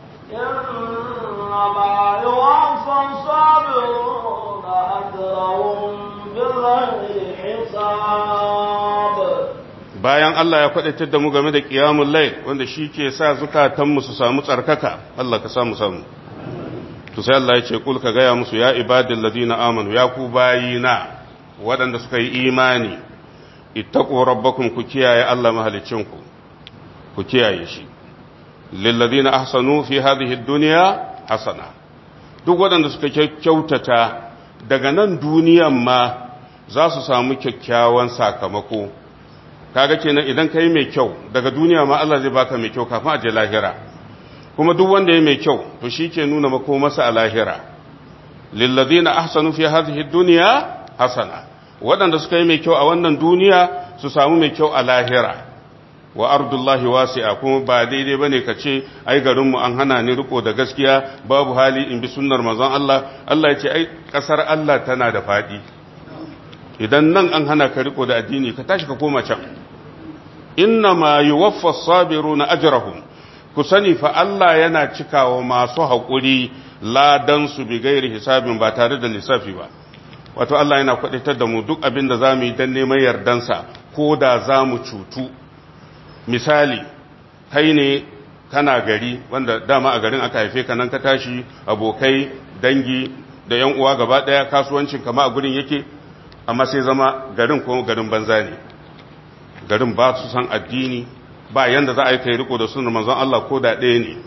Speaker 2: إنما يوفى الصابرون أجرهم بغير حساب
Speaker 1: bayan Allah ya faɗaitar da mu game da ƙiyamun lai wanda shi ke sa zukatanmu su samu tsarkaka Allah ka samu samu to sai Allah ya ce kul ka gaya musu ya ibadin ladina amanu ya ku bayina waɗanda suka yi imani ittaqu rabbakum ku kiyaye Allah mahalicinku ku kiyaye shi lil ladina ahsanu fi hadhihi dunya hasana duk waɗanda suka kyautata daga nan duniyan ma za su samu kyakkyawan sakamako kaga kenan idan kai mai kyau daga duniya ma Allah zai baka mai kyau kafin a je lahira kuma duk wanda ya mai kyau to shi ke nuna makomarsa a lahira lillazina ahsanu fi hadhihi dunya hasana waɗanda suka yi mai kyau a wannan duniya su samu mai kyau a lahira wa ardullahi wasi'a kuma ba daidai bane ka ce ai garin mu an hana ni riko da gaskiya babu hali in bi sunnar manzon Allah Allah ya ce ai kasar Allah tana da fadi idan nan an hana ka riko da addini ka tashi ka koma can inna ma yuwaffa as-sabiruna ajrahum ku sani fa Allah yana cikawa masu haƙuri ladan su bi gairi hisabin ba tare da lissafi ba wato Allah yana kwadatar da mu duk abin da zamu yi dan neman yardansa ko da zamu cutu misali kai ne kana gari wanda dama a garin aka haife ka nan ka tashi abokai dangi da yan uwa gaba daya kasuwancin kama a gurin yake amma sai zama garin ko garin banza ne garin ba su san addini ba yanda za a yi kai riko da sunan manzon Allah ko da ɗaya ne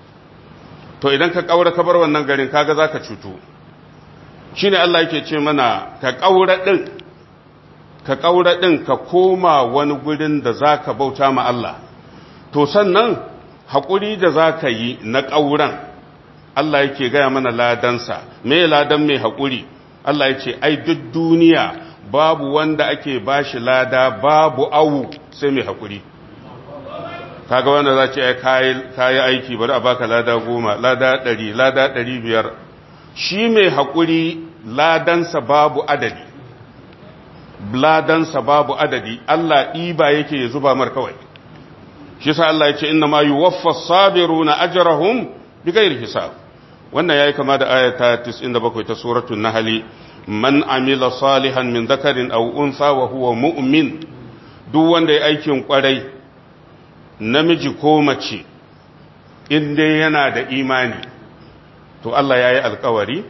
Speaker 1: to idan ka kaura ka bar wannan garin kaga zaka cutu shine Allah yake ce mana ka kaura din ka kaura din ka koma wani gurin da zaka bauta ma Allah to sannan hakuri da zaka yi na kauran Allah yake gaya mana ladansa me ladan mai hakuri Allah ya ce ai duk duniya babu wanda ake bashi lada babu awu sai mai hakuri kaga wanda za ce kayi aiki bari a baka lada goma lada ɗari lada ɗari biyar shi mai haƙuri ladansa babu adadi ladansa babu adadi Allah ɗiba yake ya zuba mar kawai shi sa Allah ya ce inna ma yuwaffa sabiruna ajrahum bighairi hisab wannan yayi kama da ayata 97 ta suratul nahl man amila salihan min dhakarin aw untha wa huwa mu'min duk wanda ya aikin kwarai namiji ko mace in dai yana da imani to Allah ya yi alkawari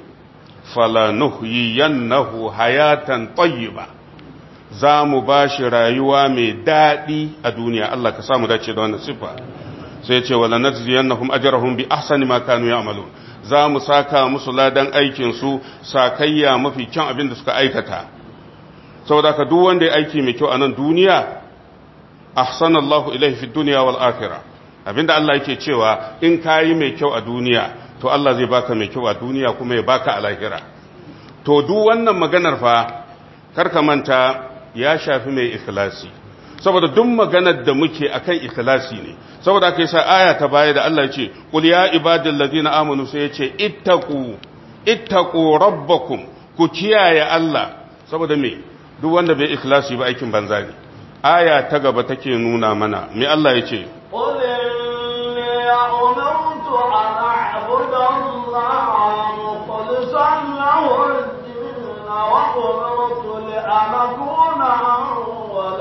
Speaker 1: falanuhyiyannahu hayatan tayyiba za mu ba shi rayuwa mai daɗi a duniya Allah ka samu dace da wannan sifa sai ce wala najziyannahum ajrahum bi ahsani ma kanu ya'malun za mu saka musu ladan aikin su sakayya mafi kyan abin da suka aikata saboda ka duk wanda ya aiki mai kyau a nan duniya ahsanallahu ilaihi fi dunya wal akhirah abinda Allah yake cewa in kayi mai kyau a duniya to Allah zai baka mai kyau a duniya kuma ya baka a lahira to duk wannan maganar fa karka manta ya shafi mai ikhlasi saboda duk maganar da muke akan ikhlasi ne saboda kai sa aya ta baya da Allah ya ce qul ya ibadal ladina amanu sai ya ce ittaqu ittaqu rabbakum ku kiyaye Allah saboda me duk wanda bai ikhlasi ba aikin banza ne aya ta gaba take nuna mana me Allah ya ce
Speaker 2: قل إني أمرت أن أعبد الله مخلصا له الدين وأمرت لأن أكون أول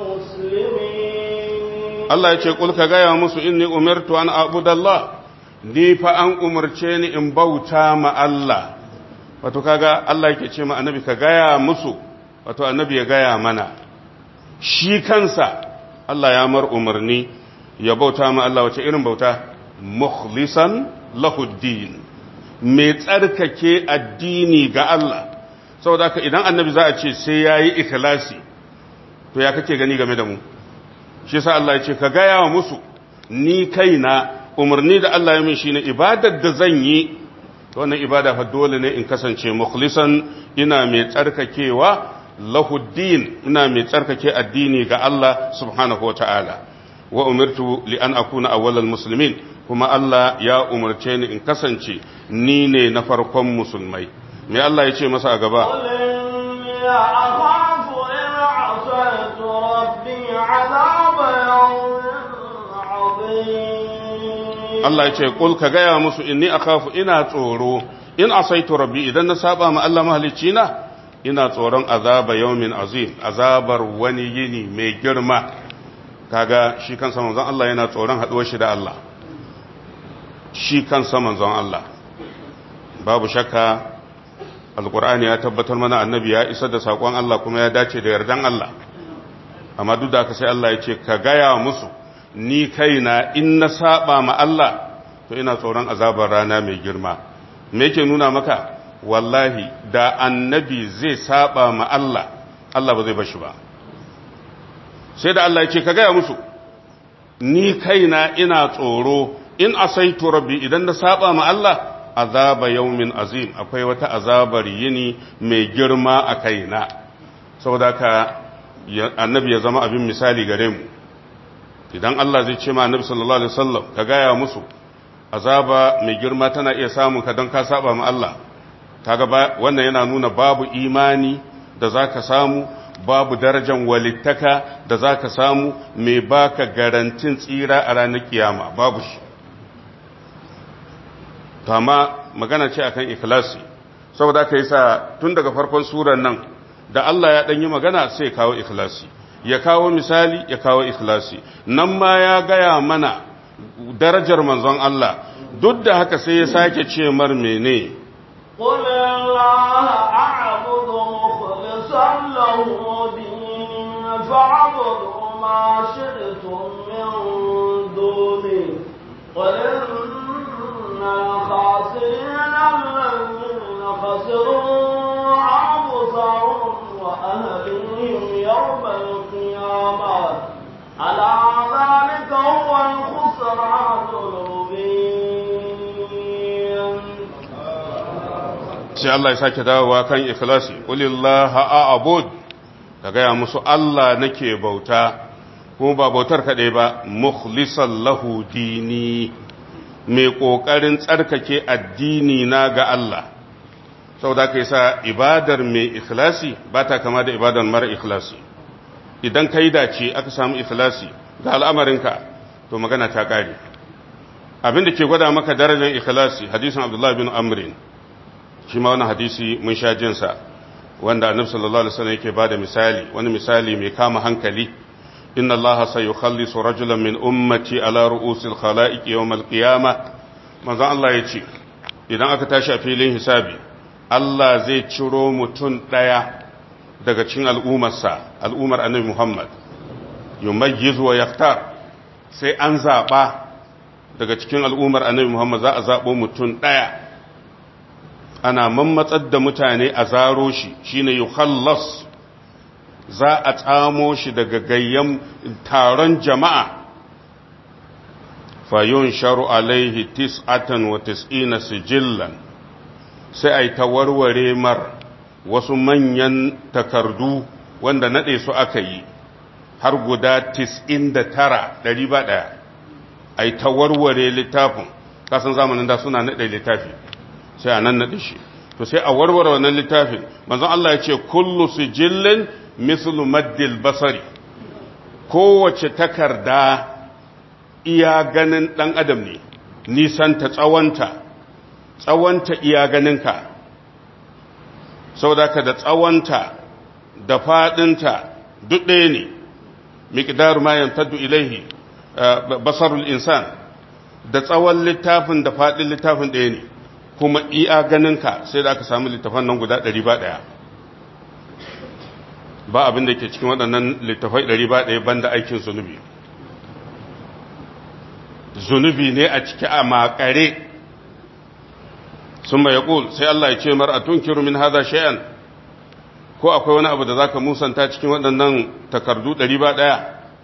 Speaker 2: المسلمين
Speaker 1: Allah ya ce kul ka gaya musu inni umirtu an abudallah ni fa an umarce ni in bauta ma Allah wato kaga Allah yake ce ma annabi ka gaya musu wato annabi ya gaya mana shi kansa Allah ya mar umarni ya bauta ma Allah wace irin bauta mukhlisan lahuddin mai tsarkake addini ga Allah saboda haka idan annabi za a ce sai yayi ikhlasi to ya kake gani game da mu shi yasa Allah ya ce ka gaya wa musu ni kaina umarni da Allah ya min shine ibadar da zan yi wannan ibada fa dole ne in kasance mukhlisan ina mai tsarkakewa lahuddin ina mai tsarkake addini ga Allah subhanahu wa ta'ala wa umirtu li an akuna awwalal muslimin kuma Allah ya umarce ni in kasance ni ne na farkon musulmai me Allah ya ce masa a gaba
Speaker 2: قل إني أخاف إن عصيت ربي عذاب يوم عظيم
Speaker 1: Allah ya ce kul ka gaya musu inni akhafu ina tsoro in asaitu rabbi idan na saba ma Allah mahalicci na ina tsoron azaba yawmin azim azabar wani yini mai girma kaga shi kansa manzon Allah yana tsoron haduwar shi da Allah shi kansa manzon Allah babu shakka alqur'ani ya tabbatar mana annabi ya isa da sakon Allah kuma ya dace da yardan Allah amma duk da haka sai Allah ya ce ka gaya musu ni kaina in na saba ma Allah to ina tsoron azabar rana mai girma me yake nuna maka wallahi da annabi zai saba ma Allah Allah ba zai bashi ba sai da Allah ya ce ka gaya musu ni kaina ina tsoro in asaitu rabbi idan na saba ma Allah azaba yaumin azim akwai wata azabar yini mai girma a kaina saboda ka annabi ya zama abin misali gare mu idan Allah zai ce ma annabi sallallahu alaihi wasallam ka gaya musu azaba mai girma tana iya samun ka don ka saba ma Allah kaga wannan yana nuna babu imani da zaka samu babu darajan walittaka da zaka samu mai baka garantin tsira a ranar kiyama babu shi kama magana ce akan ikhlasi saboda aka yi sa tun daga farkon surar nan da Allah ya ɗanyi magana sai kawo ikhlasi ya kawo misali ya kawo ikhlasi nan ma ya gaya mana darajar manzon Allah duk da haka sai ya sake ce mar mene
Speaker 2: قل الله أعبد مخلصا له ديني فاعبدوا ما شئتم من دوني قل إن الخاسرين الذين خسروا أنفسهم وأهليهم يوم القيامة ألا ذلك هو الخسران المبين
Speaker 1: sai Allah ya sake dawowa kan ikhlasi qulillaha a'bud ka gaya musu Allah nake bauta kuma ba bautar kaɗai ba mukhlisan lahu dini mai ƙoƙarin tsarkake addini na ga Allah sau da ka sa ibadar mai ikhlasi ba ta kama da ibadar mara ikhlasi idan ka yi dace aka samu ikhlasi ga al'amarinka to magana ta ƙare abin da ke gwada maka darajar ikhlasi hadisin abdullahi bin amrin shi ma wani hadisi mun sha jinsa wanda annabi sallallahu alaihi wasallam yake bada misali wani misali mai kama hankali inna allaha sayukhallisu rajulan min ummati ala ru'usil khalaiq yawm al-qiyamah manzon Allah yace idan aka tashi a filin hisabi Allah zai ciro mutum daya daga cikin al'ummarsa al'ummar annabi Muhammad yumayyizu wa yaktar sai an zaba daga cikin al'ummar annabi Muhammad za a zabo mutum daya ana mammatsar da mutane a zaro shi shine yukhallas za a tsamo shi daga gayyan taron jama'a fayun sharu alaihi tis'atan wa tis'ina sijillan sai ai ta warware mar wasu manyan takardu wanda nade su aka yi har guda tis'in da tara ɗari ba ɗaya ai ta warware littafin kasan zamanin da suna nade littafi sai a nan naɗe shi to sai a warware wannan littafin manzon Allah ya ce kullu sijillin mislu maddil basari kowace takarda iya ganin ɗan adam ne nisanta tsawonta tsawonta iya ganinka saboda ka da tsawonta da faɗinta duk ɗaya ne miqdaru ma yantaddu ilaihi basarul insan da tsawon littafin da faɗin littafin ɗaya ne kuma iya ganinka sai da aka samu littafan nan guda ɗari ba ɗaya ba abin da ke cikin waɗannan littafai ɗari ba ɗaya banda aikin zunubi zunubi ne a ciki a makare sun mai yaƙul sai Allah ya ce mar a tunkiru min haza shay'an ko akwai wani abu da za ka musanta cikin waɗannan takardu ɗari ba ɗaya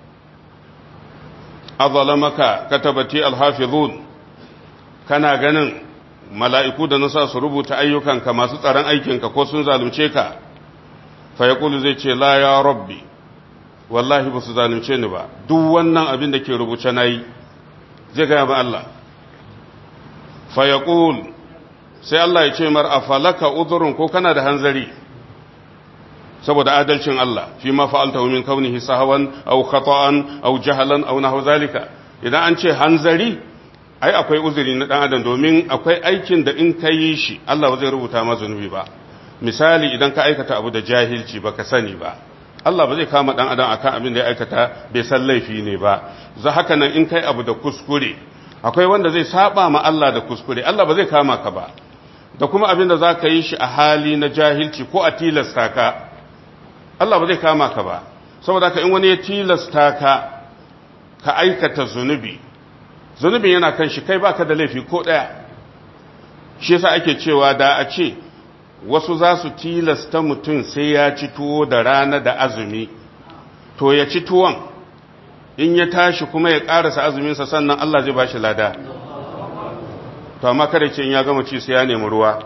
Speaker 1: azalamaka katabati alhafizun kana ganin mala'iku da nasa su rubuta ayyukanka masu tsaron aikinka ko sun zalunce ka fayakulu zai ce la ya rabbi wallahi ba su zalunce ni ba duk wannan abin da ke rubuce na yi zai gaya ba Allah fayakul sai Allah ya ce mar a falaka uzurin ko kana da hanzari saboda adalcin Allah fi ma fa'alta min kaunihi sahawan au khata'an au jahalan au nahwa zalika idan an ce hanzari ai akwai uzuri na dan adam domin akwai aikin da in ka yi shi Allah ba zai rubuta ma zunubi ba misali idan ka aikata abu da jahilci baka sani ba Allah ba zai kama dan adam akan abin da ya aikata bai san laifi ne ba za haka nan in kai abu da kuskure akwai wanda zai saba ma Allah da kuskure Allah ba zai kama ka ba da kuma abin da za ka yi shi a hali na jahilci ko a tilasta ka Allah ba zai kama ka ba saboda ka in wani ya tilasta ka ka aikata zunubi zunubin yana kan shi kai baka da laifi ko ɗaya shi yasa ake cewa da a ce wasu za su tilasta mutum sai ya ci tuwo da rana da azumi to ya ci tuwon in ya tashi kuma ya ƙarasa azuminsa sannan Allah zai ba shi lada to amma kada ce in ya gama ci sai ya nemi ruwa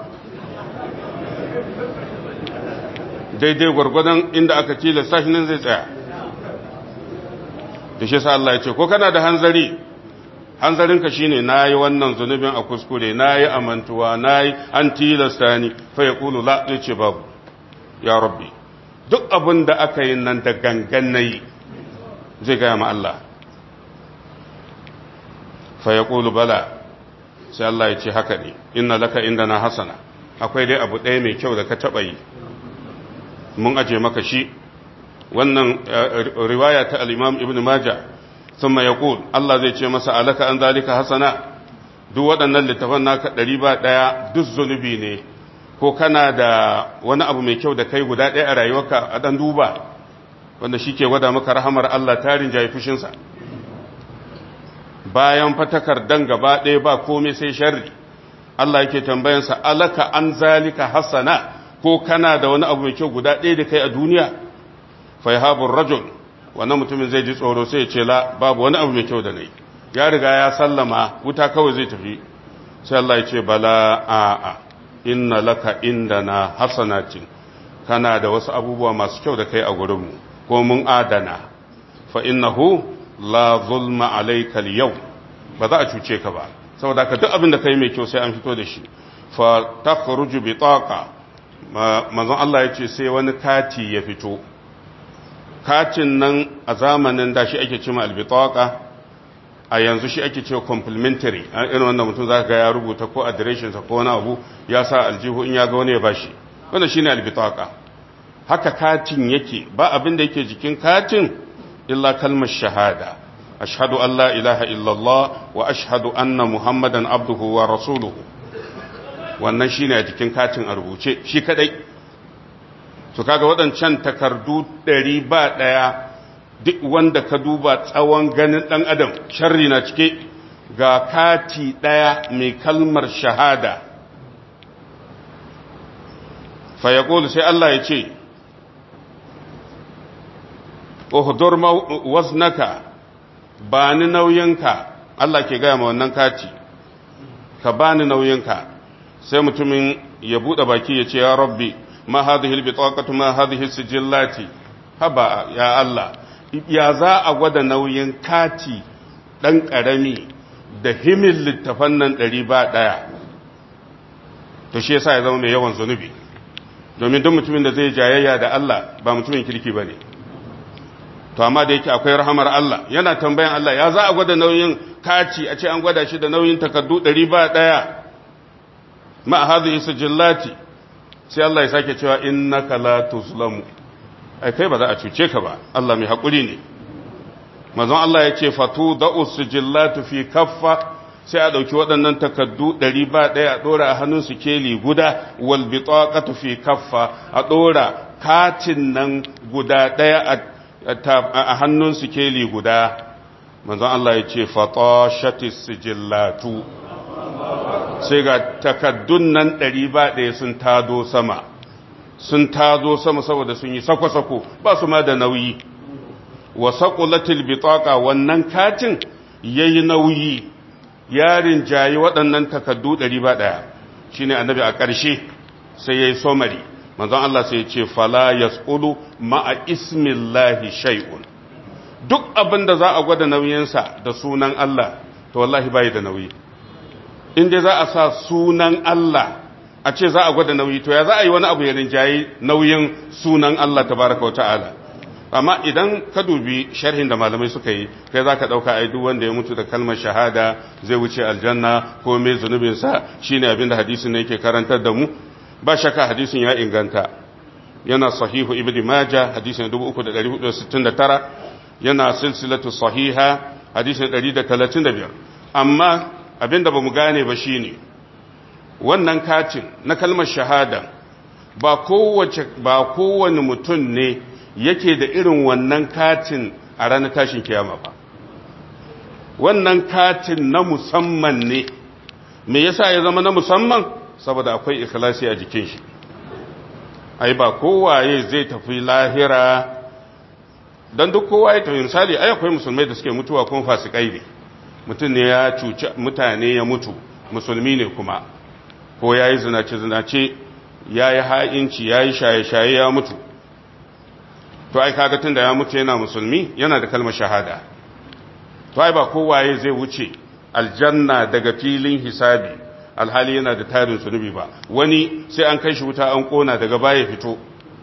Speaker 1: daidai gwargwadon inda aka tilasta shi nan zai tsaya da shi sa Allah ya ce ko kana da hanzari hanzarinka shine nayi wannan zunubin a kuskure nayi amantuwa nayi an tilasta ni fa yaqulu la ce babu ya rabbi duk abin da aka yi nan da gangan nayi zai gaya ma Allah fa yaqulu bala sai Allah ya ce haka ne inna laka indana hasana akwai dai abu ɗaya mai kyau da ka taɓa yi mun aje maka shi wannan riwaya ta al-imam ibn majah thumma yaqul Allah zai ce masa alaka an zalika hasana duk waɗannan littafan naka ɗari ba ɗaya duk zunubi ne ko kana da wani abu mai kyau da kai guda ɗaya a rayuwarka a ɗan duba wanda shi ke gwada maka rahamar Allah tarin jayi fushinsa bayan fatakar dan gaba ɗaya ba komai sai sharri Allah yake tambayansa alaka an zalika hasana ko kana da wani abu mai kyau guda ɗaya da kai a duniya fa yahabur rajul wannan mutumin zai ji tsoro sai ya ce la babu wani abu mai kyau da nayi ya riga ya sallama wuta kawai zai tafi sai Allah ya ce bala a'a inna laka indana hasanatin kana da wasu abubuwa masu kyau da kai a gurinmu ko mun adana fa innahu la zulma alayka al ba za a cuce ka ba saboda ka duk abin da kai mai kyau sai an fito da shi fa takhruju bitaqa manzon Allah ya ce sai wani kati ya fito katin nan a zamanin da shi ake cewa albitaqa a yanzu shi ake cewa complimentary irin wanda mutum za ga ya rubuta ko adireshinsa ko wani abu ya sa aljihu in ya ga wani ya bashi wannan shine albitaqa haka katin yake ba abin da yake jikin katin illa kalmar shahada ashhadu an la ilaha illallah wa ashhadu anna muhammadan abduhu wa rasuluhu wannan shine a jikin katin a rubuce shi kadai to kaga waɗancan takardu ɗari ba ɗaya duk wanda ka duba tsawon ganin ɗan adam sharri na cike ga kati ɗaya mai kalmar shahada fayakolu sai Allah ya ce uhudur waznaka ba ni nauyinka Allah ke gaya ma wannan kati ka ba ni nauyinka sai mutumin ya buɗe baki ya ce ya rabbi ma hadhihi albitaqatu ma hadhihi sijillati haba ya Allah ya za a gwada nauyin kati ɗan ƙarami da himin littafan nan ɗari ba ɗaya to shi yasa ya zama mai yawan zunubi domin duk mutumin da zai jayayya da Allah ba mutumin kirki ba ne to amma da yake akwai rahamar Allah yana tambayan Allah ya za a gwada nauyin kati a ce an gwada shi da nauyin takardu ɗari ba ɗaya ma hadhihi sijillati sai Allah ya sake cewa innaka la tuzlamu ai kai ba za a cuce ka ba Allah mai haƙuri ne mazan Allah ya ce fatu da usujillatu fi kaffa sai a ɗauki waɗannan takaddu ɗari ba ɗaya a ɗora a hannun su keli guda wal bitaqatu fi kaffa a ɗora katin nan guda ɗaya a hannun su keli guda manzon Allah ya ce fatashatis sijillatu sai ga takaddun nan ɗari ba ɗaya sun tado sama sun tazo sama saboda sun yi sako-sako ba su ma da nauyi wa saƙulatil bitaƙa wannan katin ya yi nauyi yarin jayi waɗannan takaddu ɗari ba ɗaya shi ne annabi a ƙarshe sai ya yi somari manzon Allah sai ya ce fala ya tsulu ma'a ismillahi shay'un duk abin da za a gwada nauyinsa da sunan Allah to wallahi bai da nauyi in dai za a sa sunan Allah a ce za a gwada nauyi to ya za a yi wani abu ya rinjayi nauyin sunan Allah tabaraka wa ta'ala amma idan ka dubi sharhin da malamai suka yi kai za ka ɗauka ai duk wanda ya mutu da kalmar shahada zai wuce aljanna ko mai zunubinsa shine abin da hadisin ne yake karantar da mu ba shakka hadisin ya inganta yana sahihu ibn maja hadisin 3469 yana silsilatu sahiha hadisin 135 amma abin da ba mu gane ba shine wannan katin na kalmar shahada ba kowace ba kowane mutum ne yake da irin wannan katin a ranar tashin kiyama ba wannan katin na musamman ne me yasa ya zama na musamman saboda akwai ikhlasi a jikin shi ai ba kowaye zai tafi lahira don duk kowa ya tafi misali ai akwai musulmai da suke mutuwa kuma fasikai ne mutum ne ya cuci mutane ya mutu musulmi ne kuma ko ya yi zinace-zinace ya yi ha'inci ya yi shaye-shaye ya mutu to ai kaga tun da ya mutu yana musulmi yana da kalmar shahada to ai ba kowaye zai wuce aljanna daga filin hisabi alhali yana da tarin zunubi ba wani sai an kai shi wuta an kona daga baya fito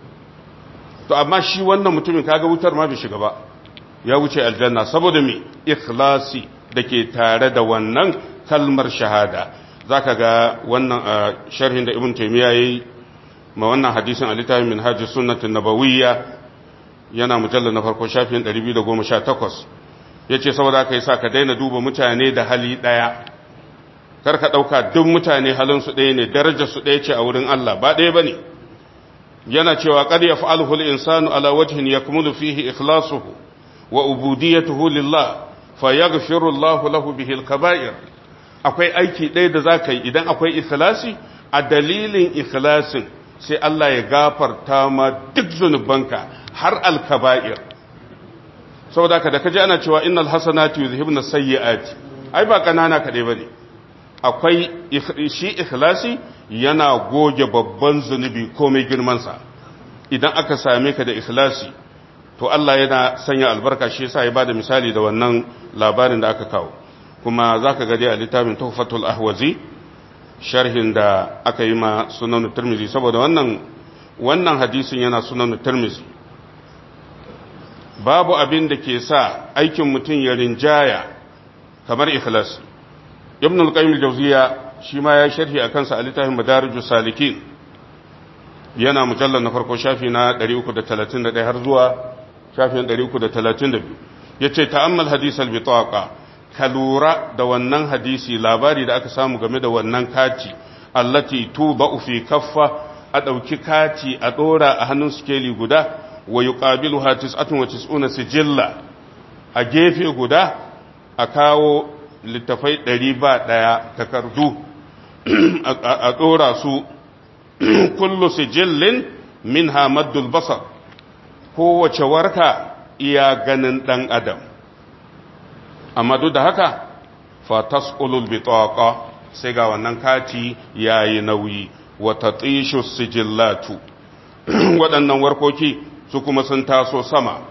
Speaker 1: to amma shi wannan mutumin kaga wutar ma bai shiga ba ya wuce aljanna saboda me ikhlasi da ke tare da wannan kalmar shahada zaka ga wannan sharhin da ibn taymiya yayi ma wannan hadisin a littafin minhaj sunnah nabawiyya yana mujallal na farko shafin 218 yace saboda kai sa ka daina duba mutane da hali daya kar ka dauka duk mutane halin su ɗaya ne darajar su ɗaya ce a wurin Allah ba ɗaya bane yana cewa qad yaf'aluhu al-insanu ala wajhin yakmulu fihi ikhlasuhu wa ubudiyatuhu lillah fayaghfiru Allahu lahu bihi al-kaba'ir akwai aiki ɗaya da zaka yi idan akwai ikhlasi a dalilin ikhlasin sai Allah ya gafarta ma duk zunubanka har al-kaba'ir saboda haka da kaje ana cewa innal hasanatu yuzhibna sayyi'ati ai ba kanana kadai bane akwai shi ikhlasi yana goge babban zunubi komai girmansa idan aka same ka da ikhlasi to Allah yana sanya albarka shi yasa ya bada misali da wannan labarin da aka kawo kuma zaka ga dai a littafin Tuhfatul Ahwazi sharhin da aka yi ma Sunan Tirmidhi saboda wannan wannan hadisin yana Sunan Tirmidhi babu abin da ke sa aikin mutum ya rinjaya kamar ikhlasi Ibn al-Qayyim al-Jawziyya shi ma ya sharhi a kansa a littafin madarijus salikin yana mujallar na farko shafi na 331 har zuwa shafin 332 ya ce ta'ammal hadisal bitaqa ka lura da wannan hadisi labari da aka samu game da wannan kati allati tuba'u fi kaffa a ɗauki kati a ɗora a hannun sikeli guda wa yuqabiluha tis'atun wa tis'una sijilla a gefe guda a kawo littafai ɗari ba ɗaya takardu a ɗora su kullu sijillin min hamaddul basar kowace warka iya ganin ɗan adam amma duk da haka fatas ulul bitaqa sai ga wannan kati yayi nauyi wa tatishu sijillatu waɗannan warkoki su kuma sun taso sama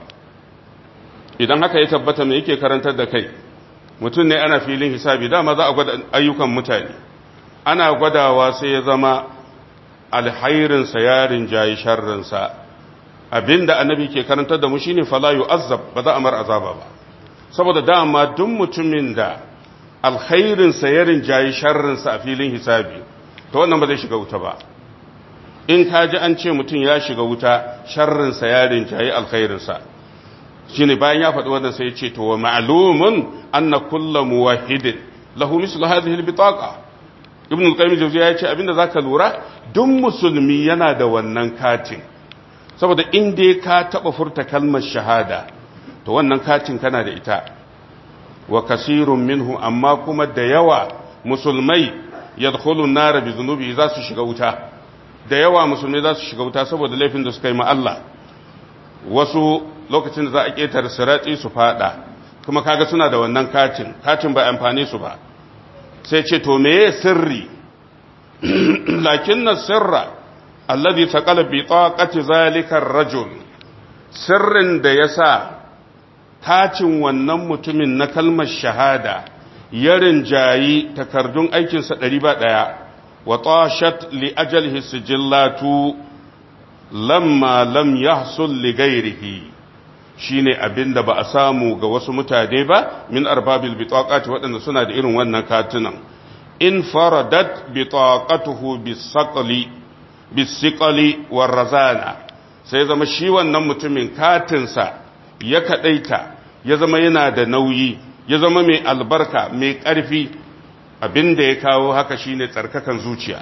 Speaker 1: idan haka ya tabbata me yake karantar da kai mutum ne ana filin hisabi dama za a gwada ayyukan mutane ana gwadawa sai ya zama alhairinsa yarin jayi sharrinsa abinda annabi ke karantar da mu shine fala yu'azzab ba za a mar azaba ba saboda dama duk mutumin da alkhairinsa yarin jayi sharrinsa a filin hisabi to wannan ba zai shiga wuta ba in ka ji an ce mutum ya shiga wuta sharrinsa yarin jayi alkhairinsa shine bayan ya faɗi wannan sai ya ce to wa ma'lumun anna kullu muwahhidin lahu mislu hadhihi albitaqa ibn al-qayyim jawziya ya ce abinda zaka lura duk musulmi yana da wannan katin saboda in dai ka taba furta kalmar shahada to wannan katin kana da ita wa kasirun minhu amma kuma da yawa musulmai yadkhulu an-nar bi dhunubi za su shiga wuta da yawa musulmai za su shiga wuta saboda laifin da suka yi ma Allah wasu lokacin da za a ƙetare siratsi su fada kuma kaga suna da wannan katin katin ba amfani su ba sai ce to meye sirri lakin na sirra alladhi taqala bi taqati zalika ar-rajul sirrin da yasa kacin wannan mutumin na kalmar shahada ya rinjayi takardun aikinsa ɗari ba ɗaya wa tashat li ajalihi sijillatu lamma lam yahsul li ghairihi shine abinda ba a samu ga wasu mutane ba min arbabil bitaqati waɗanda suna da irin wannan katunan in faradat bitaqatuhu bisaqli bisiqali warazana sai zama shi wannan mutumin katinsa ya kadaita ya zama yana da nauyi ya zama mai albarka mai ƙarfi abinda ya kawo haka shine tsarkakan zuciya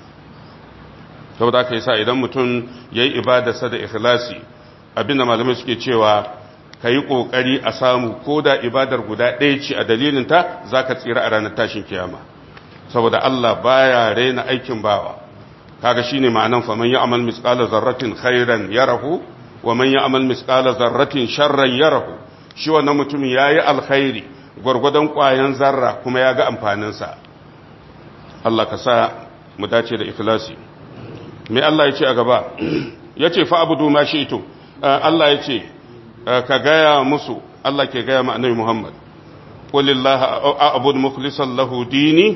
Speaker 1: saboda aka yi sa idan mutum ya yi ibadarsa da ikhlasi abinda malamai suke cewa ka yi ƙoƙari a samu ko da ibadar guda ɗaya ce a dalilinta za ka tsira a ranar tashin kiyama saboda Allah baya raina aikin bawa kaga shine ma'anan fa man ya'mal misqala zarratin khairan yarahu wa man ya'mal misqala zarratin sharran yarahu shi wannan mutumin yayi alkhairi gurgudan ƙwayan zarra kuma ya ga amfanin sa Allah ka sa mu dace da ikhlasi me Allah ya ce a gaba yace fa abudu ma shi'tu Allah ya ce ka gaya musu Allah ke gaya ma annabi Muhammad qulillahi a'budu mukhlishan lahu dini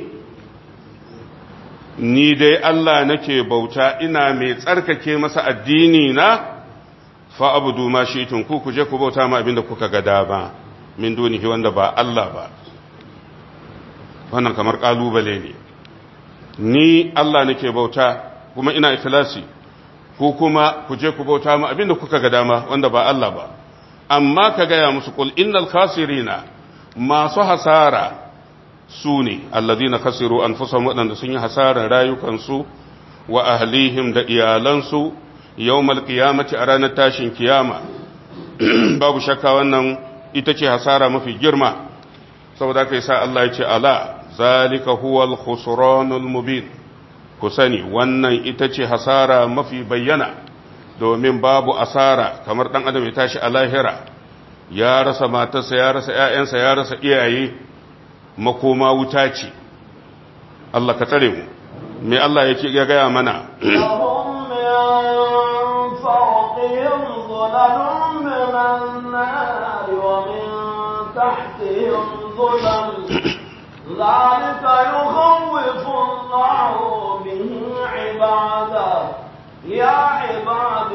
Speaker 1: ni dai Allah nake bauta ina mai tsarkake masa addini na fa abudu ma shi'tum ku kuje ku bauta ma abinda kuka ga dama min dunihi wanda ba Allah ba wannan kamar kalubale ne ni Allah nake bauta kuma ina ikhlasi ku kuma kuje ku bauta ma abinda kuka ga dama wanda ba Allah ba amma ka gaya musu kul innal khasirina masu hasara su ne allazina khasiru anfusahum waɗanda sun yi hasarar rayukansu wa ahlihim da iyalansu yawmal qiyamati a ranar tashin kiyama babu shakka wannan ita ce hasara mafi girma saboda kai sa Allah ya ce ala zalika huwal khusranul mubin ku sani wannan ita ce hasara mafi bayyana domin babu asara kamar dan adam ya tashi a lahira ya rasa matarsa ya rasa ƴaƴansa ya rasa iyaye makoma wuta ce Allah ka tsare mu me Allah yake ya gaya mana
Speaker 2: لهم من فوقهم ظلل من النار ومن تحتهم ظلل ذلك يخوف الله به عباده يا عباد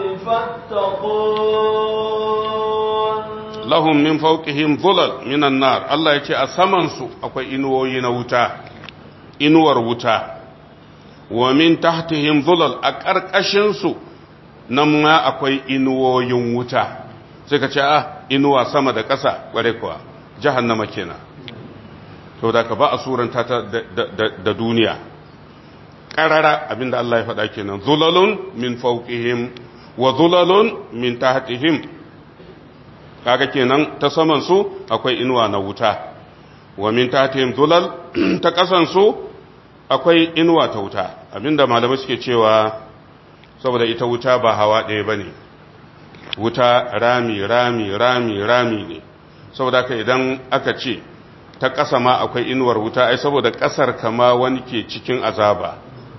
Speaker 2: فاتقون
Speaker 1: lahum min fawqihim dhulal minan nar Allah yace a saman su akwai inuwoyi na wuta inuwar wuta wa min tahtihim dhulal a karkashin su nan ma akwai inuwoyin wuta sai ka ce ah inuwa sama da ƙasa kware kuwa jahannama kenan to da ka ba a suranta ta da duniya ƙarara abinda Allah ya faɗa kenan zulalun min fawqihim wa zulalun min tahtihim kaga kenan ta saman su akwai inuwa na wuta wa min tahtihim zulal ta kasan su akwai inuwa ta wuta abinda malamai suke cewa saboda ita wuta ba hawa ɗaya bane wuta rami rami rami rami ne saboda ka idan aka ce ta ƙasa ma akwai inuwar wuta ai saboda ƙasar kama wani ke cikin azaba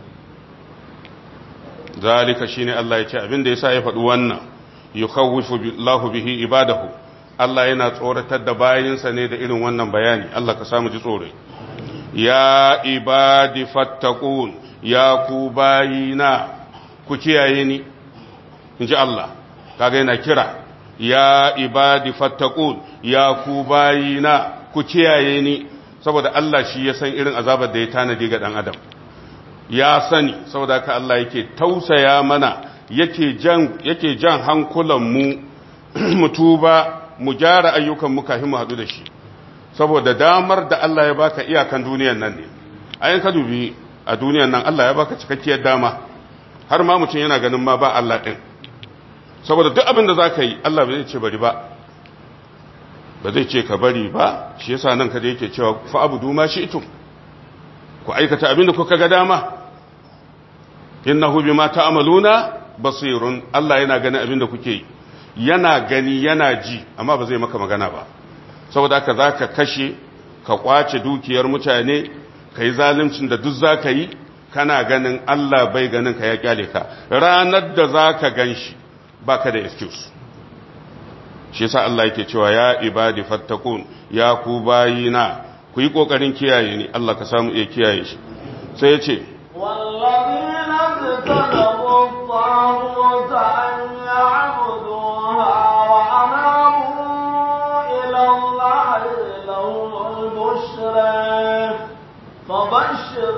Speaker 1: zalika shine Allah ya ce abinda yasa ya faɗi wannan yukhawwifu Allahu bihi ibadahu Allah yana tsoratar da bayinsa ne da irin wannan bayani Allah ka samu ji tsore ya ibadi fattaqun ya ku bayina ku kiyaye ni inji Allah kaga yana kira ya ibadi fattaqun ya ku bayina ku kiyaye ni saboda Allah shi ya san irin azabar da ya tanadi ga dan adam ya sani saboda haka Allah yake tausaya mana yake jan yake jan hankulan mu mu tuba mu gyara ayyukan mu kafin mu hadu da shi saboda damar da Allah ya baka iyakan duniyar nan ne ayin ka dubi a duniyar nan Allah ya baka cikakkiyar dama har ma mutum yana ganin ma ba Allah din saboda duk abin da zaka yi Allah bai ce bari ba ba zai ce ka bari ba shi yasa nan kada yake cewa fa abudu ma shi'tum ku aikata abin da kuka ga dama innahu bima ta'maluna basirun Allah yana gani abin da kuke yi yana gani yana ji amma ba zai maka magana ba saboda haka zaka kashe ka kwace dukiyar mutane kai zaluncin da duk zaka yi kana ganin Allah bai ganin ka ya kyale ka ranar da zaka ganshi baka da excuse shi yasa Allah yake cewa ya ibadi fattakun ya ku bayina ku yi kokarin kiyaye ni Allah ka samu iya kiyaye shi sai ya ce
Speaker 2: والذين اجتنبوا الطاغوت أن يعبدوها وأنابوا إلى الله لهم البشرى فبشر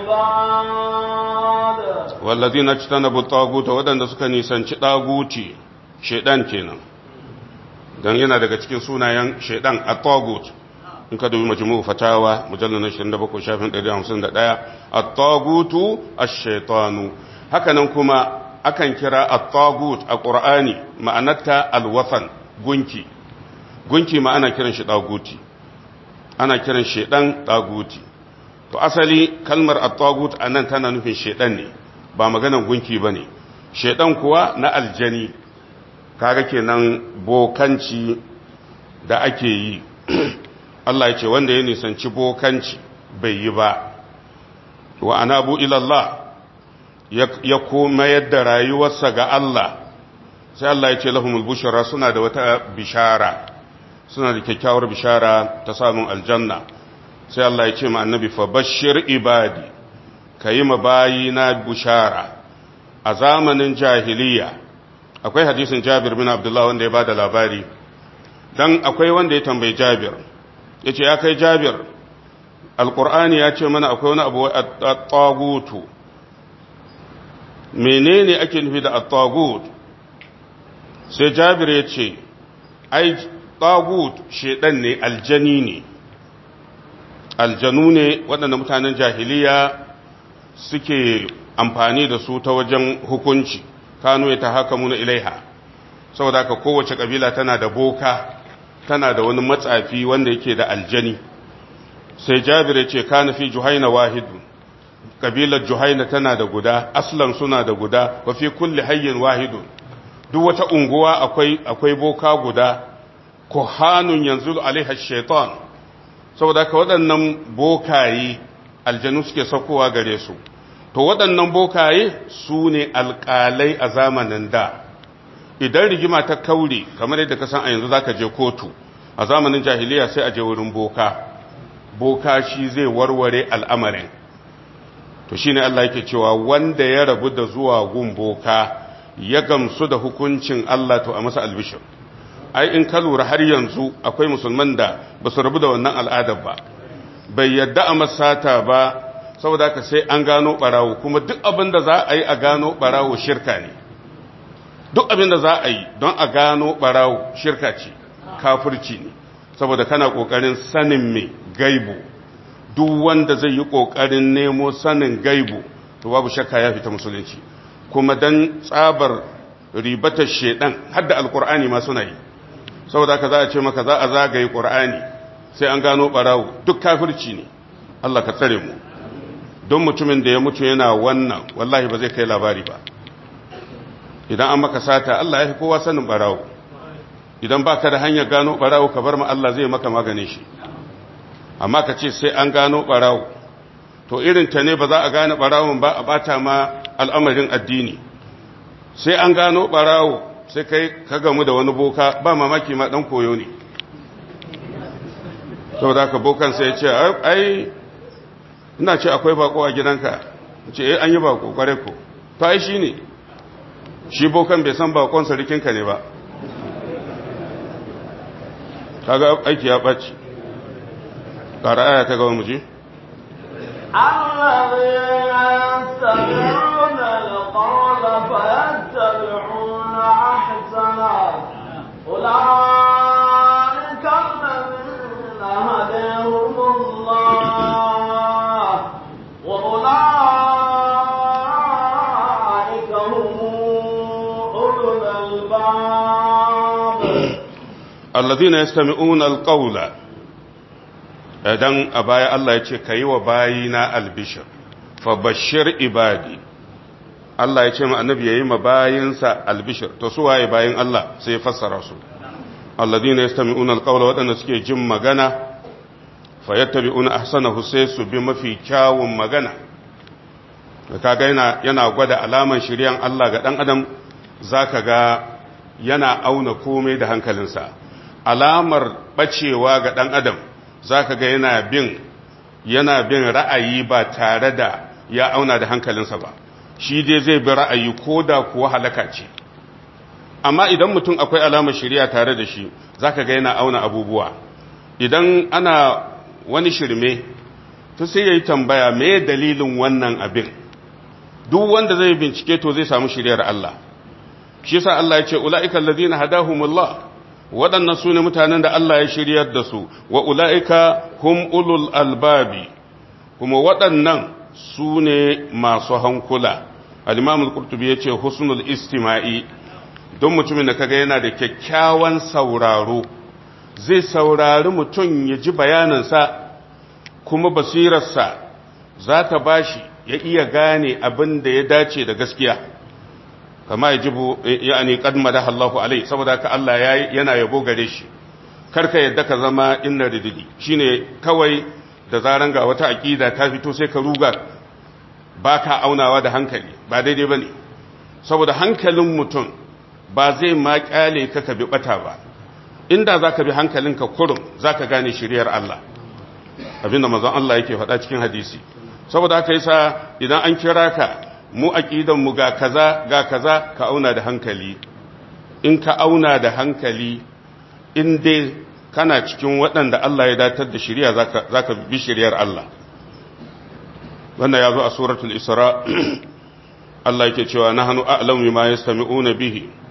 Speaker 2: عباد
Speaker 1: والذين اجتنبوا الطاغوت wadanda suka nisanci daguti shedan kenan dan yana daga cikin sunayen shedan at-tagut in ka dubi majmu'u fatawa mujallal 27 shafin 151 at-tagutu ash-shaytanu hakanan kuma akan kira at-tagut a qur'ani ma'anarta al-wathan gunki gunki ma ana kiran shi daguti ana kiran shedan daguti to asali kalmar at-tagut anan tana nufin shedan ne ba maganan gunki bane shedan kuwa na aljani kaga kenan bokanci da ake yi Allah ya ce wanda ya nisanci bokanci bai yi ba wa anabu ilallah ya kuma yadda rayuwarsa ga Allah sai Allah ya ce lahumul bushara suna da wata bishara suna da kyakkyawar bishara ta samun aljanna sai Allah ya ce ma annabi fa bashir ibadi kayi ma bayina bushara a zamanin jahiliya akwai hadisin Jabir bin Abdullah wanda ya bada labari dan akwai wanda ya tambayi Jabir ya ce ya kai jabir alkur'ani ya ce mana akwai wani abu a tagutu menene ake nufi da at-tagut sai jabir ya ce ai tagut shedan ne aljani ne aljanu ne waɗanda mutanen jahiliya suke amfani da su ta wajen hukunci kanu ya ta haka muna ilaiha saboda haka kowace kabila tana da boka tana da wani matsafi wanda yake da aljani sai jabir ya ce kana fi juhaina wahidu kabilar juhaina tana da guda aslan suna da guda wa fi kulli hayyin wahidun duk wata unguwa akwai akwai boka guda kuhanun yanzu alaiha shaitan saboda ka waɗannan bokaye aljanu suke saukowa gare su to waɗannan bokaye su ne alƙalai a zamanin da idan rigima ta kaure kamar yadda ka san a yanzu zaka je kotu a zamanin jahiliya sai a je wurin boka boka shi zai warware al'amarin to shine Allah yake cewa wanda ya rabu da zuwa gun boka ya gamsu da hukuncin Allah to a masa albishir ai in ka lura har yanzu akwai musulman da ba su rabu da wannan al'adar ba bai yadda a masata ba saboda haka sai an gano barawo kuma duk abin da za a yi a gano barawo shirka ne duk abin da za a yi don a gano barawo shirka ce kafirci ne saboda kana kokarin sanin mai gaibu duk wanda zai yi kokarin nemo sanin gaibu to babu shakka ya fita musulunci kuma dan tsabar ribatar shedan hadda alkur'ani ma suna yi saboda haka za a ce maka za a zagaye qur'ani sai an gano barawo duk kafirci ne Allah ka tsare mu don mutumin da ya mutu yana wannan wallahi ba zai kai labari ba idan an maka sata Allah ya fi kowa sanin barawo idan baka da hanyar gano barawo ka bar ma Allah zai maka maganin shi amma ka ce sai an gano barawo to irin ta ne ba za a gane barawon ba a bata ma al'amarin addini sai an gano barawo sai kai ka gamu da wani boka ba mamaki ma dan koyo ne saboda ka bokan sai ya ce ai ina ce akwai bako a gidanka ce eh an yi bako kware ko to ai shi ne shi bokan bai san bakon sarikinka ne ba kaga aiki ya ɓaci ƙara aya ta gaba muji
Speaker 2: الذين يستمعون القول فيتبعون أحسنه أولئك الذين هداهم الله وأولئك هم أولو الألباب
Speaker 1: alladhina yastami'una alqawla idan a baya Allah ya ce kayi wa bayina albishir fa bashir ibadi Allah ya ce ma annabi yayi ma bayinsa albishir to su waye bayin Allah sai ya fassara su alladhina yastami'una alqawla wadanda suke jin magana fayattabi'una ahsanahu sai su bi mafi kyawun magana kaga yana yana gwada alaman shiriyan Allah ga dan adam zaka ga yana auna komai da hankalinsa alamar bacewa ga dan adam zaka ga yana bin yana bin ra'ayi ba tare da ya auna da hankalinsa ba shi dai zai bi ra'ayi koda kuwa halaka ce amma idan mutum akwai alamar shiriya tare da shi zaka ga yana auna abubuwa idan ana wani shirme to sai yayi tambaya me dalilin wannan abin duk wanda zai bincike to zai samu shiriyar Allah shi yasa Allah ya ce ulaiikal ladina hadahumullah waɗannan su ne mutanen da Allah ya shiryar da su wa ula'ika hum ulul albabi kuma waɗannan su ne masu hankula al-imam al-qurtubi ya ce husnul istima'i don mutumin da kaga yana da kyakkyawan sauraro zai saurari mutum ya ji bayaninsa kuma basirarsa za ta bashi ya iya gane abin da ya dace da gaskiya kama ya jibu ya'ani qad madaha Allahu alai saboda ka Allah yana yabo gare shi karka yadda ka zama inna rididi shine kawai da zaran ga wata aqida ta fito sai ka ruga baka aunawa da hankali ba daidai bane saboda hankalin mutum ba zai ma kyale ka ka bi bata ba inda zaka bi hankalinka kurum zaka gane shiriyar Allah abinda manzon Allah yake faɗa cikin hadisi saboda haka yasa idan an kira ka mu aqidan mu ga kaza ga kaza ka auna da hankali in ka auna da hankali in dai kana cikin waɗanda Allah ya datar da shari'a zaka zaka bi shari'ar Allah wannan yazo a suratul isra Allah yake cewa nahnu a'lamu bima yastami'una bihi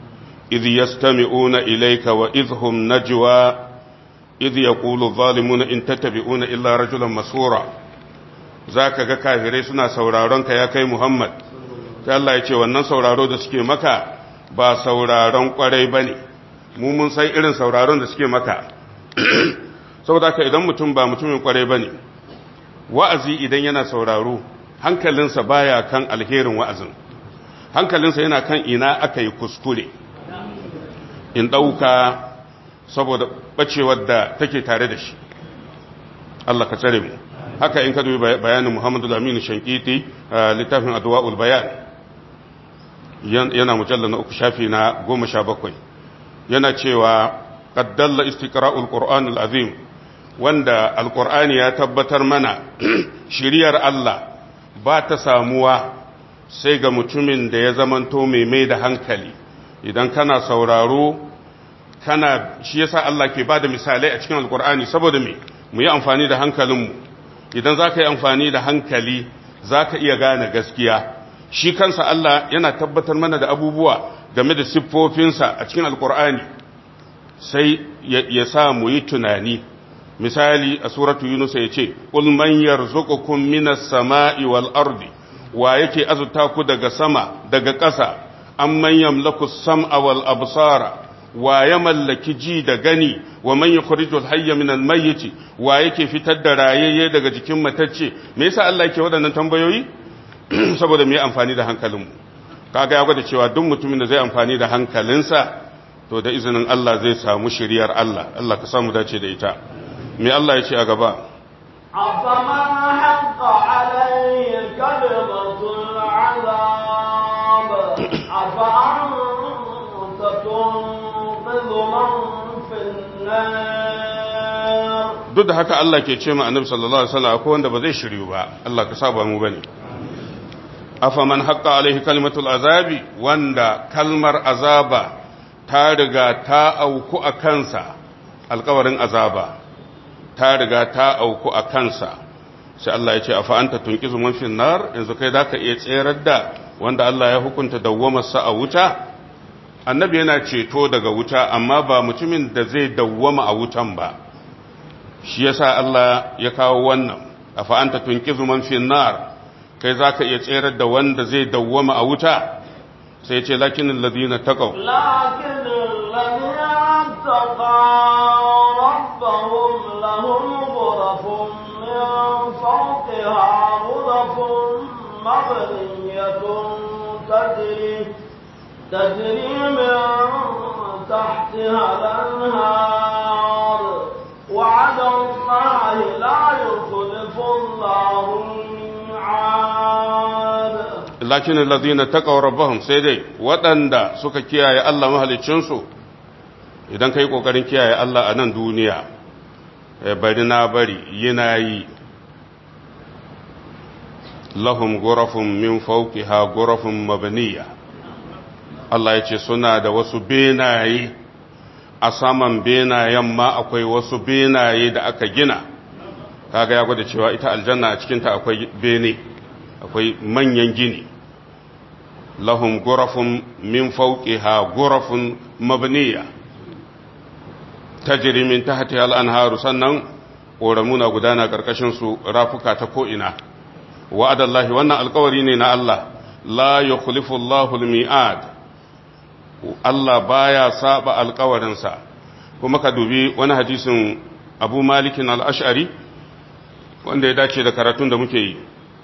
Speaker 1: idh yastami'una ilayka wa idh hum najwa idh yaqulu adh-dhalimuna in tattabi'una illa rajulan masura zaka ga kafirai suna sauraron ka ya kai Muhammad sai Allah ya ce wannan sauraro da suke maka ba sauraron kwarai bane mu mun san irin sauraron da suke maka saboda ka idan mutum ba mutumin kwarai bane wa'azi idan yana sauraro hankalinsa baya kan alherin wa'azin hankalinsa yana kan ina aka yi kuskure in ɗauka saboda ɓacewar da take tare da shi Allah ka tsare mu haka in ka dubi bayanin Muhammadu Aminu Shankiti littafin Adwa'ul Bayan yana mujalla na uku shafi na goma sha bakwai yana cewa qaddalla istiqra'ul qur'anul azim wanda alqur'ani ya tabbatar mana shiriyar Allah ba ta samuwa sai ga mutumin da ya zamanto mai mai da hankali idan kana sauraro kana shi yasa Allah ke bada misalai a cikin alqur'ani saboda me mu yi amfani da hankalinmu idan zaka yi amfani da hankali zaka iya gane gaskiya shi kansa Allah yana tabbatar mana da abubuwa game da siffofinsa a cikin alkur'ani sai ya sa mu yi tunani misali a suratu yunus ya ce qul man yarzuqukum minas sama'i wal ardi wa yake azurta ku daga sama daga ƙasa amman yamlaku sam'a wal absara wa ya mallaki ji da gani wa man yukhrijul hayya minal mayyit wa yake fitar da rayayye daga jikin matacce me yasa Allah yake waɗannan tambayoyi saboda mu yi amfani da hankalinmu kaga ya gwada cewa duk mutumin da zai amfani da hankalinsa to da izinin Allah zai samu shiriyar Allah Allah ka samu dace da ita me Allah ya ce a gaba
Speaker 2: أفمن حق عليه كلمة العذاب أفأنت تنقذ من في النار
Speaker 1: duk da haka Allah ke ce ma annabi sallallahu alaihi wasallam akwai wanda ba zai shiryu ba Allah ka saba mu bane afaman haqqa alaihi kalimatul azabi wanda kalmar azaba ta riga ta auku a kansa alkawarin azaba ta riga ta auku a kansa sai Allah ya ce afa anta tunqizu man fin nar yanzu kai zaka iya tserar da wanda Allah ya hukunta dawwamar sa a wuta annabi yana ceto daga wuta amma ba mutumin da zai dawwama a wutan ba shi yasa Allah ya kawo wannan afa anta tunqizu man fin nar kai za ka iya tserar da wanda zai dawwama a wuta sai ce lakinin ladina taqaw
Speaker 2: لكن الذين اتقوا ربهم لهم غرف من فوقها غرف مبنية تجري تجري من تحتها الأنهار وعد الله لا يخلف الله الميعاد
Speaker 1: lakinin ladina taqaw rabbahum sai dai waɗanda suka kiyaye Allah mahaliccinsu idan kai kokarin kiyaye Allah a nan duniya bari na bari yana yi lahum gurafun min fawqiha gurafun mabniya Allah ya ce suna da wasu benaye a saman benayen ma akwai wasu benaye da aka gina kaga ya gwada cewa ita aljanna a cikinta akwai bene akwai manyan gini lahum gurafun min fawqiha gurafun mabniya tajri min tahtiha al-anharu sannan ƙoramuna gudana ƙarƙashin su rafuka ta ko'ina wa'adallahi wannan alƙawari ne na Allah la yukhlifu Allahu al-mi'ad Allah baya saba alƙawarinsa kuma ka dubi wani hadisin Abu Malik al-Ash'ari wanda ya dace da karatun da muke yi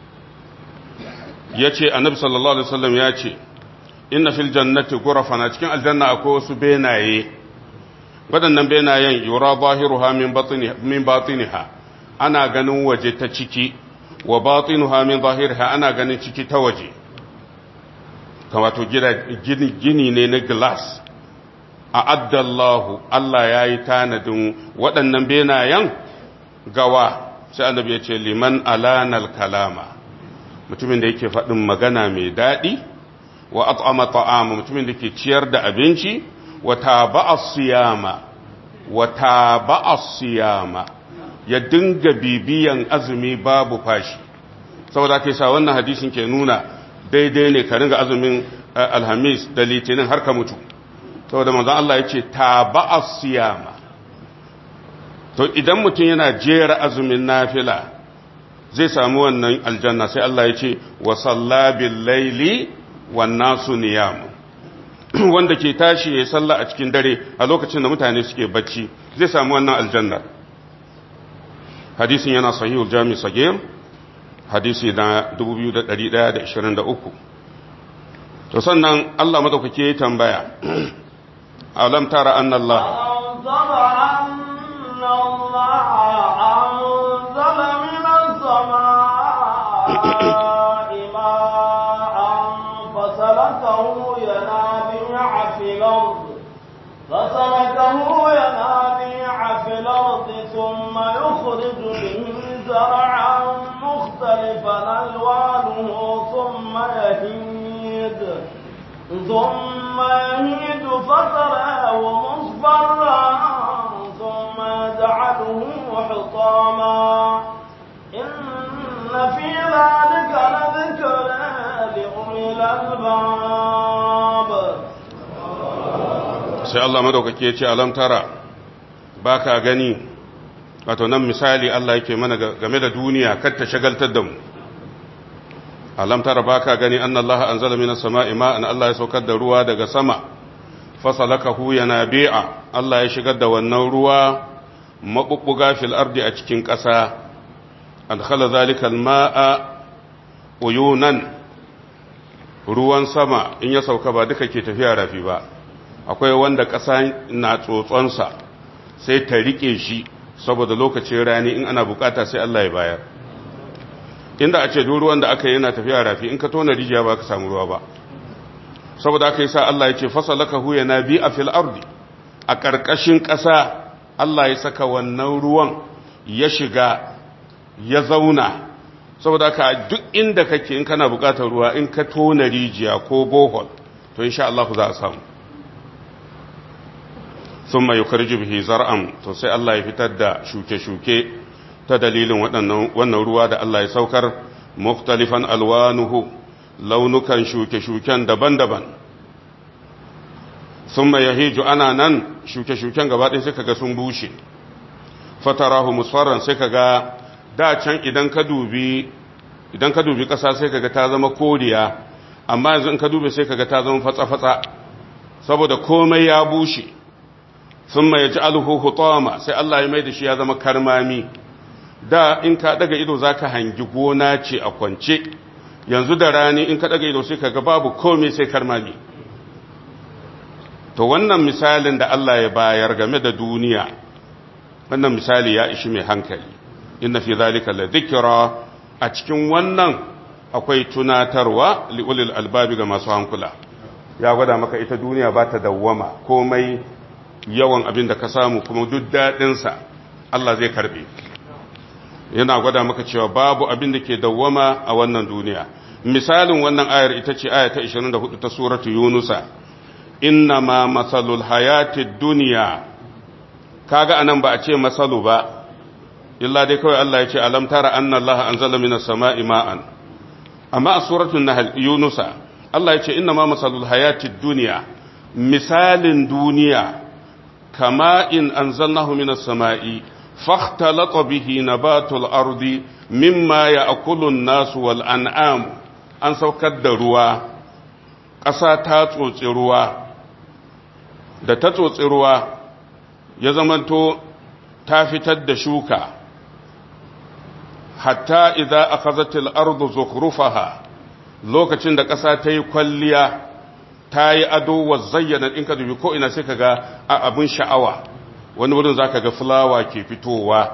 Speaker 1: ya ce annabi sallallahu alaihi wasallam ya ce inna fil jannati ghurafan a cikin aljanna akwai wasu benaye waɗannan benayen yura zahiruha min batniha min batiniha ana ganin waje ta ciki wa batinuha min zahiriha ana ganin ciki ta waje wato gini, gini ne na glass a addallahu Allah ya yi tanadin waɗannan benayen gawa sai annabi ya ce liman alanal kalama mutumin da yake faɗin magana mai daɗi wa at'ama ta'ama mutumin da ke ciyar da abinci wa taba'a siyama wa taba'a siyama ya dinga bibiyan azumi babu fashi saboda kai sa wannan hadisin ke nuna daidai ne ka ringa azumin alhamis da litinin har ka mutu saboda manzon Allah ya ce taba'a siyama to idan mutum yana jera azumin nafila zai samu wannan aljanna sai Allah ya ce wa sallabil laili wan nasu niyam wanda ke tashi ya salla a cikin dare a lokacin da mutane suke bacci zai samu wannan aljanna hadisin yana sahihul jami sagir hadisi na 2123 to sannan Allah madaukake ya tambaya alam tara anna Allah
Speaker 2: فسلكه ينابيع في الأرض ثم يخرج به زرعا مختلفا ألوانه ثم يهيد ثم يهيد فتراه مصفرا ثم يجعله حطاما إن في ذلك لذكر لأولي الألباب
Speaker 1: sai Allah madaukake ce alam tara baka gani wato nan misali Allah yake mana game da duniya kar ta shagaltar da mu alam tara baka gani anna Allah anzala minas sama'i ma'an Allah ya saukar da ruwa daga sama fasalakahu yanabi'a Allah ya shigar da wannan ruwa mabubbuga fil ardi a cikin ƙasa adkhala zalika al-ma'a uyunan ruwan sama in ya sauka ba duka ke tafiya rafi ba akwai wanda ƙasa na tsotsonsa sai ta rike shi saboda lokacin rani in ana bukata sai Allah ya bayar inda a ce duk ruwan da aka yi yana tafiya rafi in ka tona rijiya ba ka samu ruwa ba saboda aka yi sa Allah ya ce fasalaka huya na bi a fil ardi a ƙarƙashin ƙasa Allah ya saka wannan ruwan ya shiga ya zauna saboda aka duk inda kake in kana bukatar ruwa in ka tona rijiya ko bohol to insha Allah za a samu sun mai yukarji bihi zar'an to sai Allah ya fitar da shuke-shuke ta dalilin wannan ruwa da Allah ya saukar muktalifan alwanuhu launukan shuke-shuken daban-daban sun mai yahiju ana nan shuke-shuken gabaɗin sai kaga sun bushe fatarahu musfarran sai kaga da can idan ka dubi idan ka dubi ƙasa sai kaga ta zama koriya amma yanzu in ka dubi sai kaga ta zama fatsa-fatsa saboda komai ya bushe sun mai ji alhu hutama sai Allah ya mai da shi ya zama karmami da in ka daga ido za ka hangi gona ce a kwance yanzu da rani in ka daga ido sai ka ga babu komai sai karmami to wannan misalin da Allah ya bayar game da duniya wannan misali ya ishi mai hankali inna fi zalika la dhikra a cikin wannan akwai tunatarwa liulil albabi ga masu hankula ya gwada maka ita duniya ba ta dawwama komai yawan abin da ka samu kuma duk daɗinsa Allah zai karɓe yana gwada maka cewa babu abin da ke dawwama a wannan duniya misalin wannan ayar ita ce aya ta 24 ta suratu yunusa inna ma masalul hayatid duniya kaga anan ba a ce masalu ba illa dai kawai Allah ya ce alam tara anna Allah anzala minas sama'i ma'an amma a suratul nahl yunusa Allah ya ce inna ma masalul hayatid duniya misalin duniya kama in anzalnahu minas sama'i فاختلط به نبات الأرض مما يأكل الناس والأنعام an saukar da ruwa ƙasa ta tsotsi ruwa da ta tsotsi ruwa ya zamanto ta fitar da shuka hatta idza akhazatil ardu zukhrufaha lokacin da ƙasa ta yi kwalliya ta yi ado wa zayyana in ka dubi ko ina sai ka ga abin sha'awa wani wurin za ka ga fulawa ke fitowa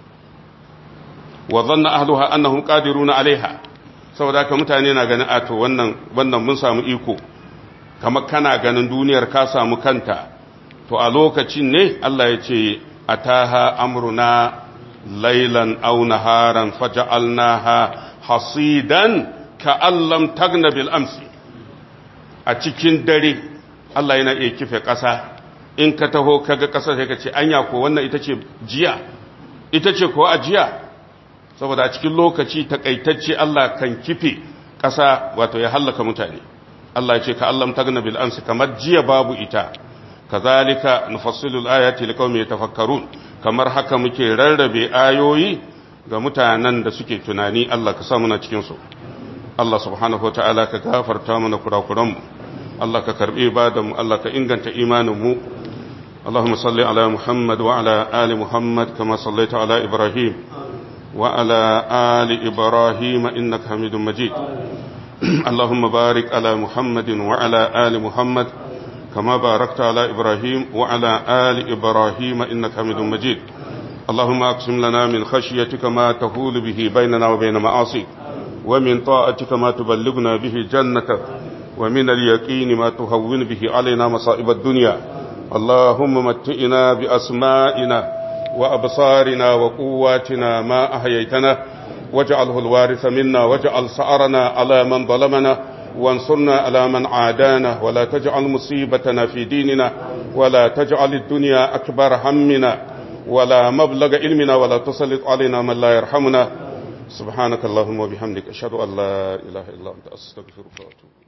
Speaker 1: wa zanna ahluha annahum qadiruna alaiha saboda haka mutane na ganin ato wannan wannan mun samu iko kamar kana ganin duniyar ka samu kanta to a lokacin ne Allah ya ce ataha amruna laylan aw naharan faj'alnaha hasidan ka'allam tagna bil amsi a cikin dare Allah yana iya kife ƙasa in ka taho kaga ƙasa sai ka ce anya ko wannan ita ce jiya ita ce ko a jiya saboda a cikin lokaci takaitacce Allah kan kife ƙasa wato ya hallaka mutane Allah ya ce ka allam tagna bil amsi kamar jiya babu ita kazalika nufassilu al-ayati liqaumin yatafakkarun kamar haka muke rarrabe ayoyi ga mutanen da suke tunani Allah ka sa muna cikin su Allah subhanahu wataala ka gafarta mana kurakuran mu Allah ka karbi ibadan mu Allah ka inganta imanin mu اللهم صل على محمد وعلى آل محمد كما صليت على إبراهيم وعلى آل إبراهيم إنك حميد مجيد اللهم بارك على محمد وعلى آل محمد كما باركت على إبراهيم وعلى آل إبراهيم إنك حميد مجيد اللهم أقسم لنا من خشيتك ما تهول به بيننا وبين معاصيك ومن طاعتك ما تبلغنا به جنتك ومن اليقين ما تهون به علينا مصائب الدنيا اللهم متئنا بأسمائنا وأبصارنا وقواتنا ما أحييتنا واجعله الوارث منا واجعل سعرنا على من ظلمنا وانصرنا على من عادانا ولا تجعل مصيبتنا في ديننا ولا تجعل الدنيا أكبر همنا ولا مبلغ علمنا ولا تسلط علينا من لا يرحمنا سبحانك اللهم وبحمدك أشهد أن لا إله إلا أنت أستغفرك وأتوب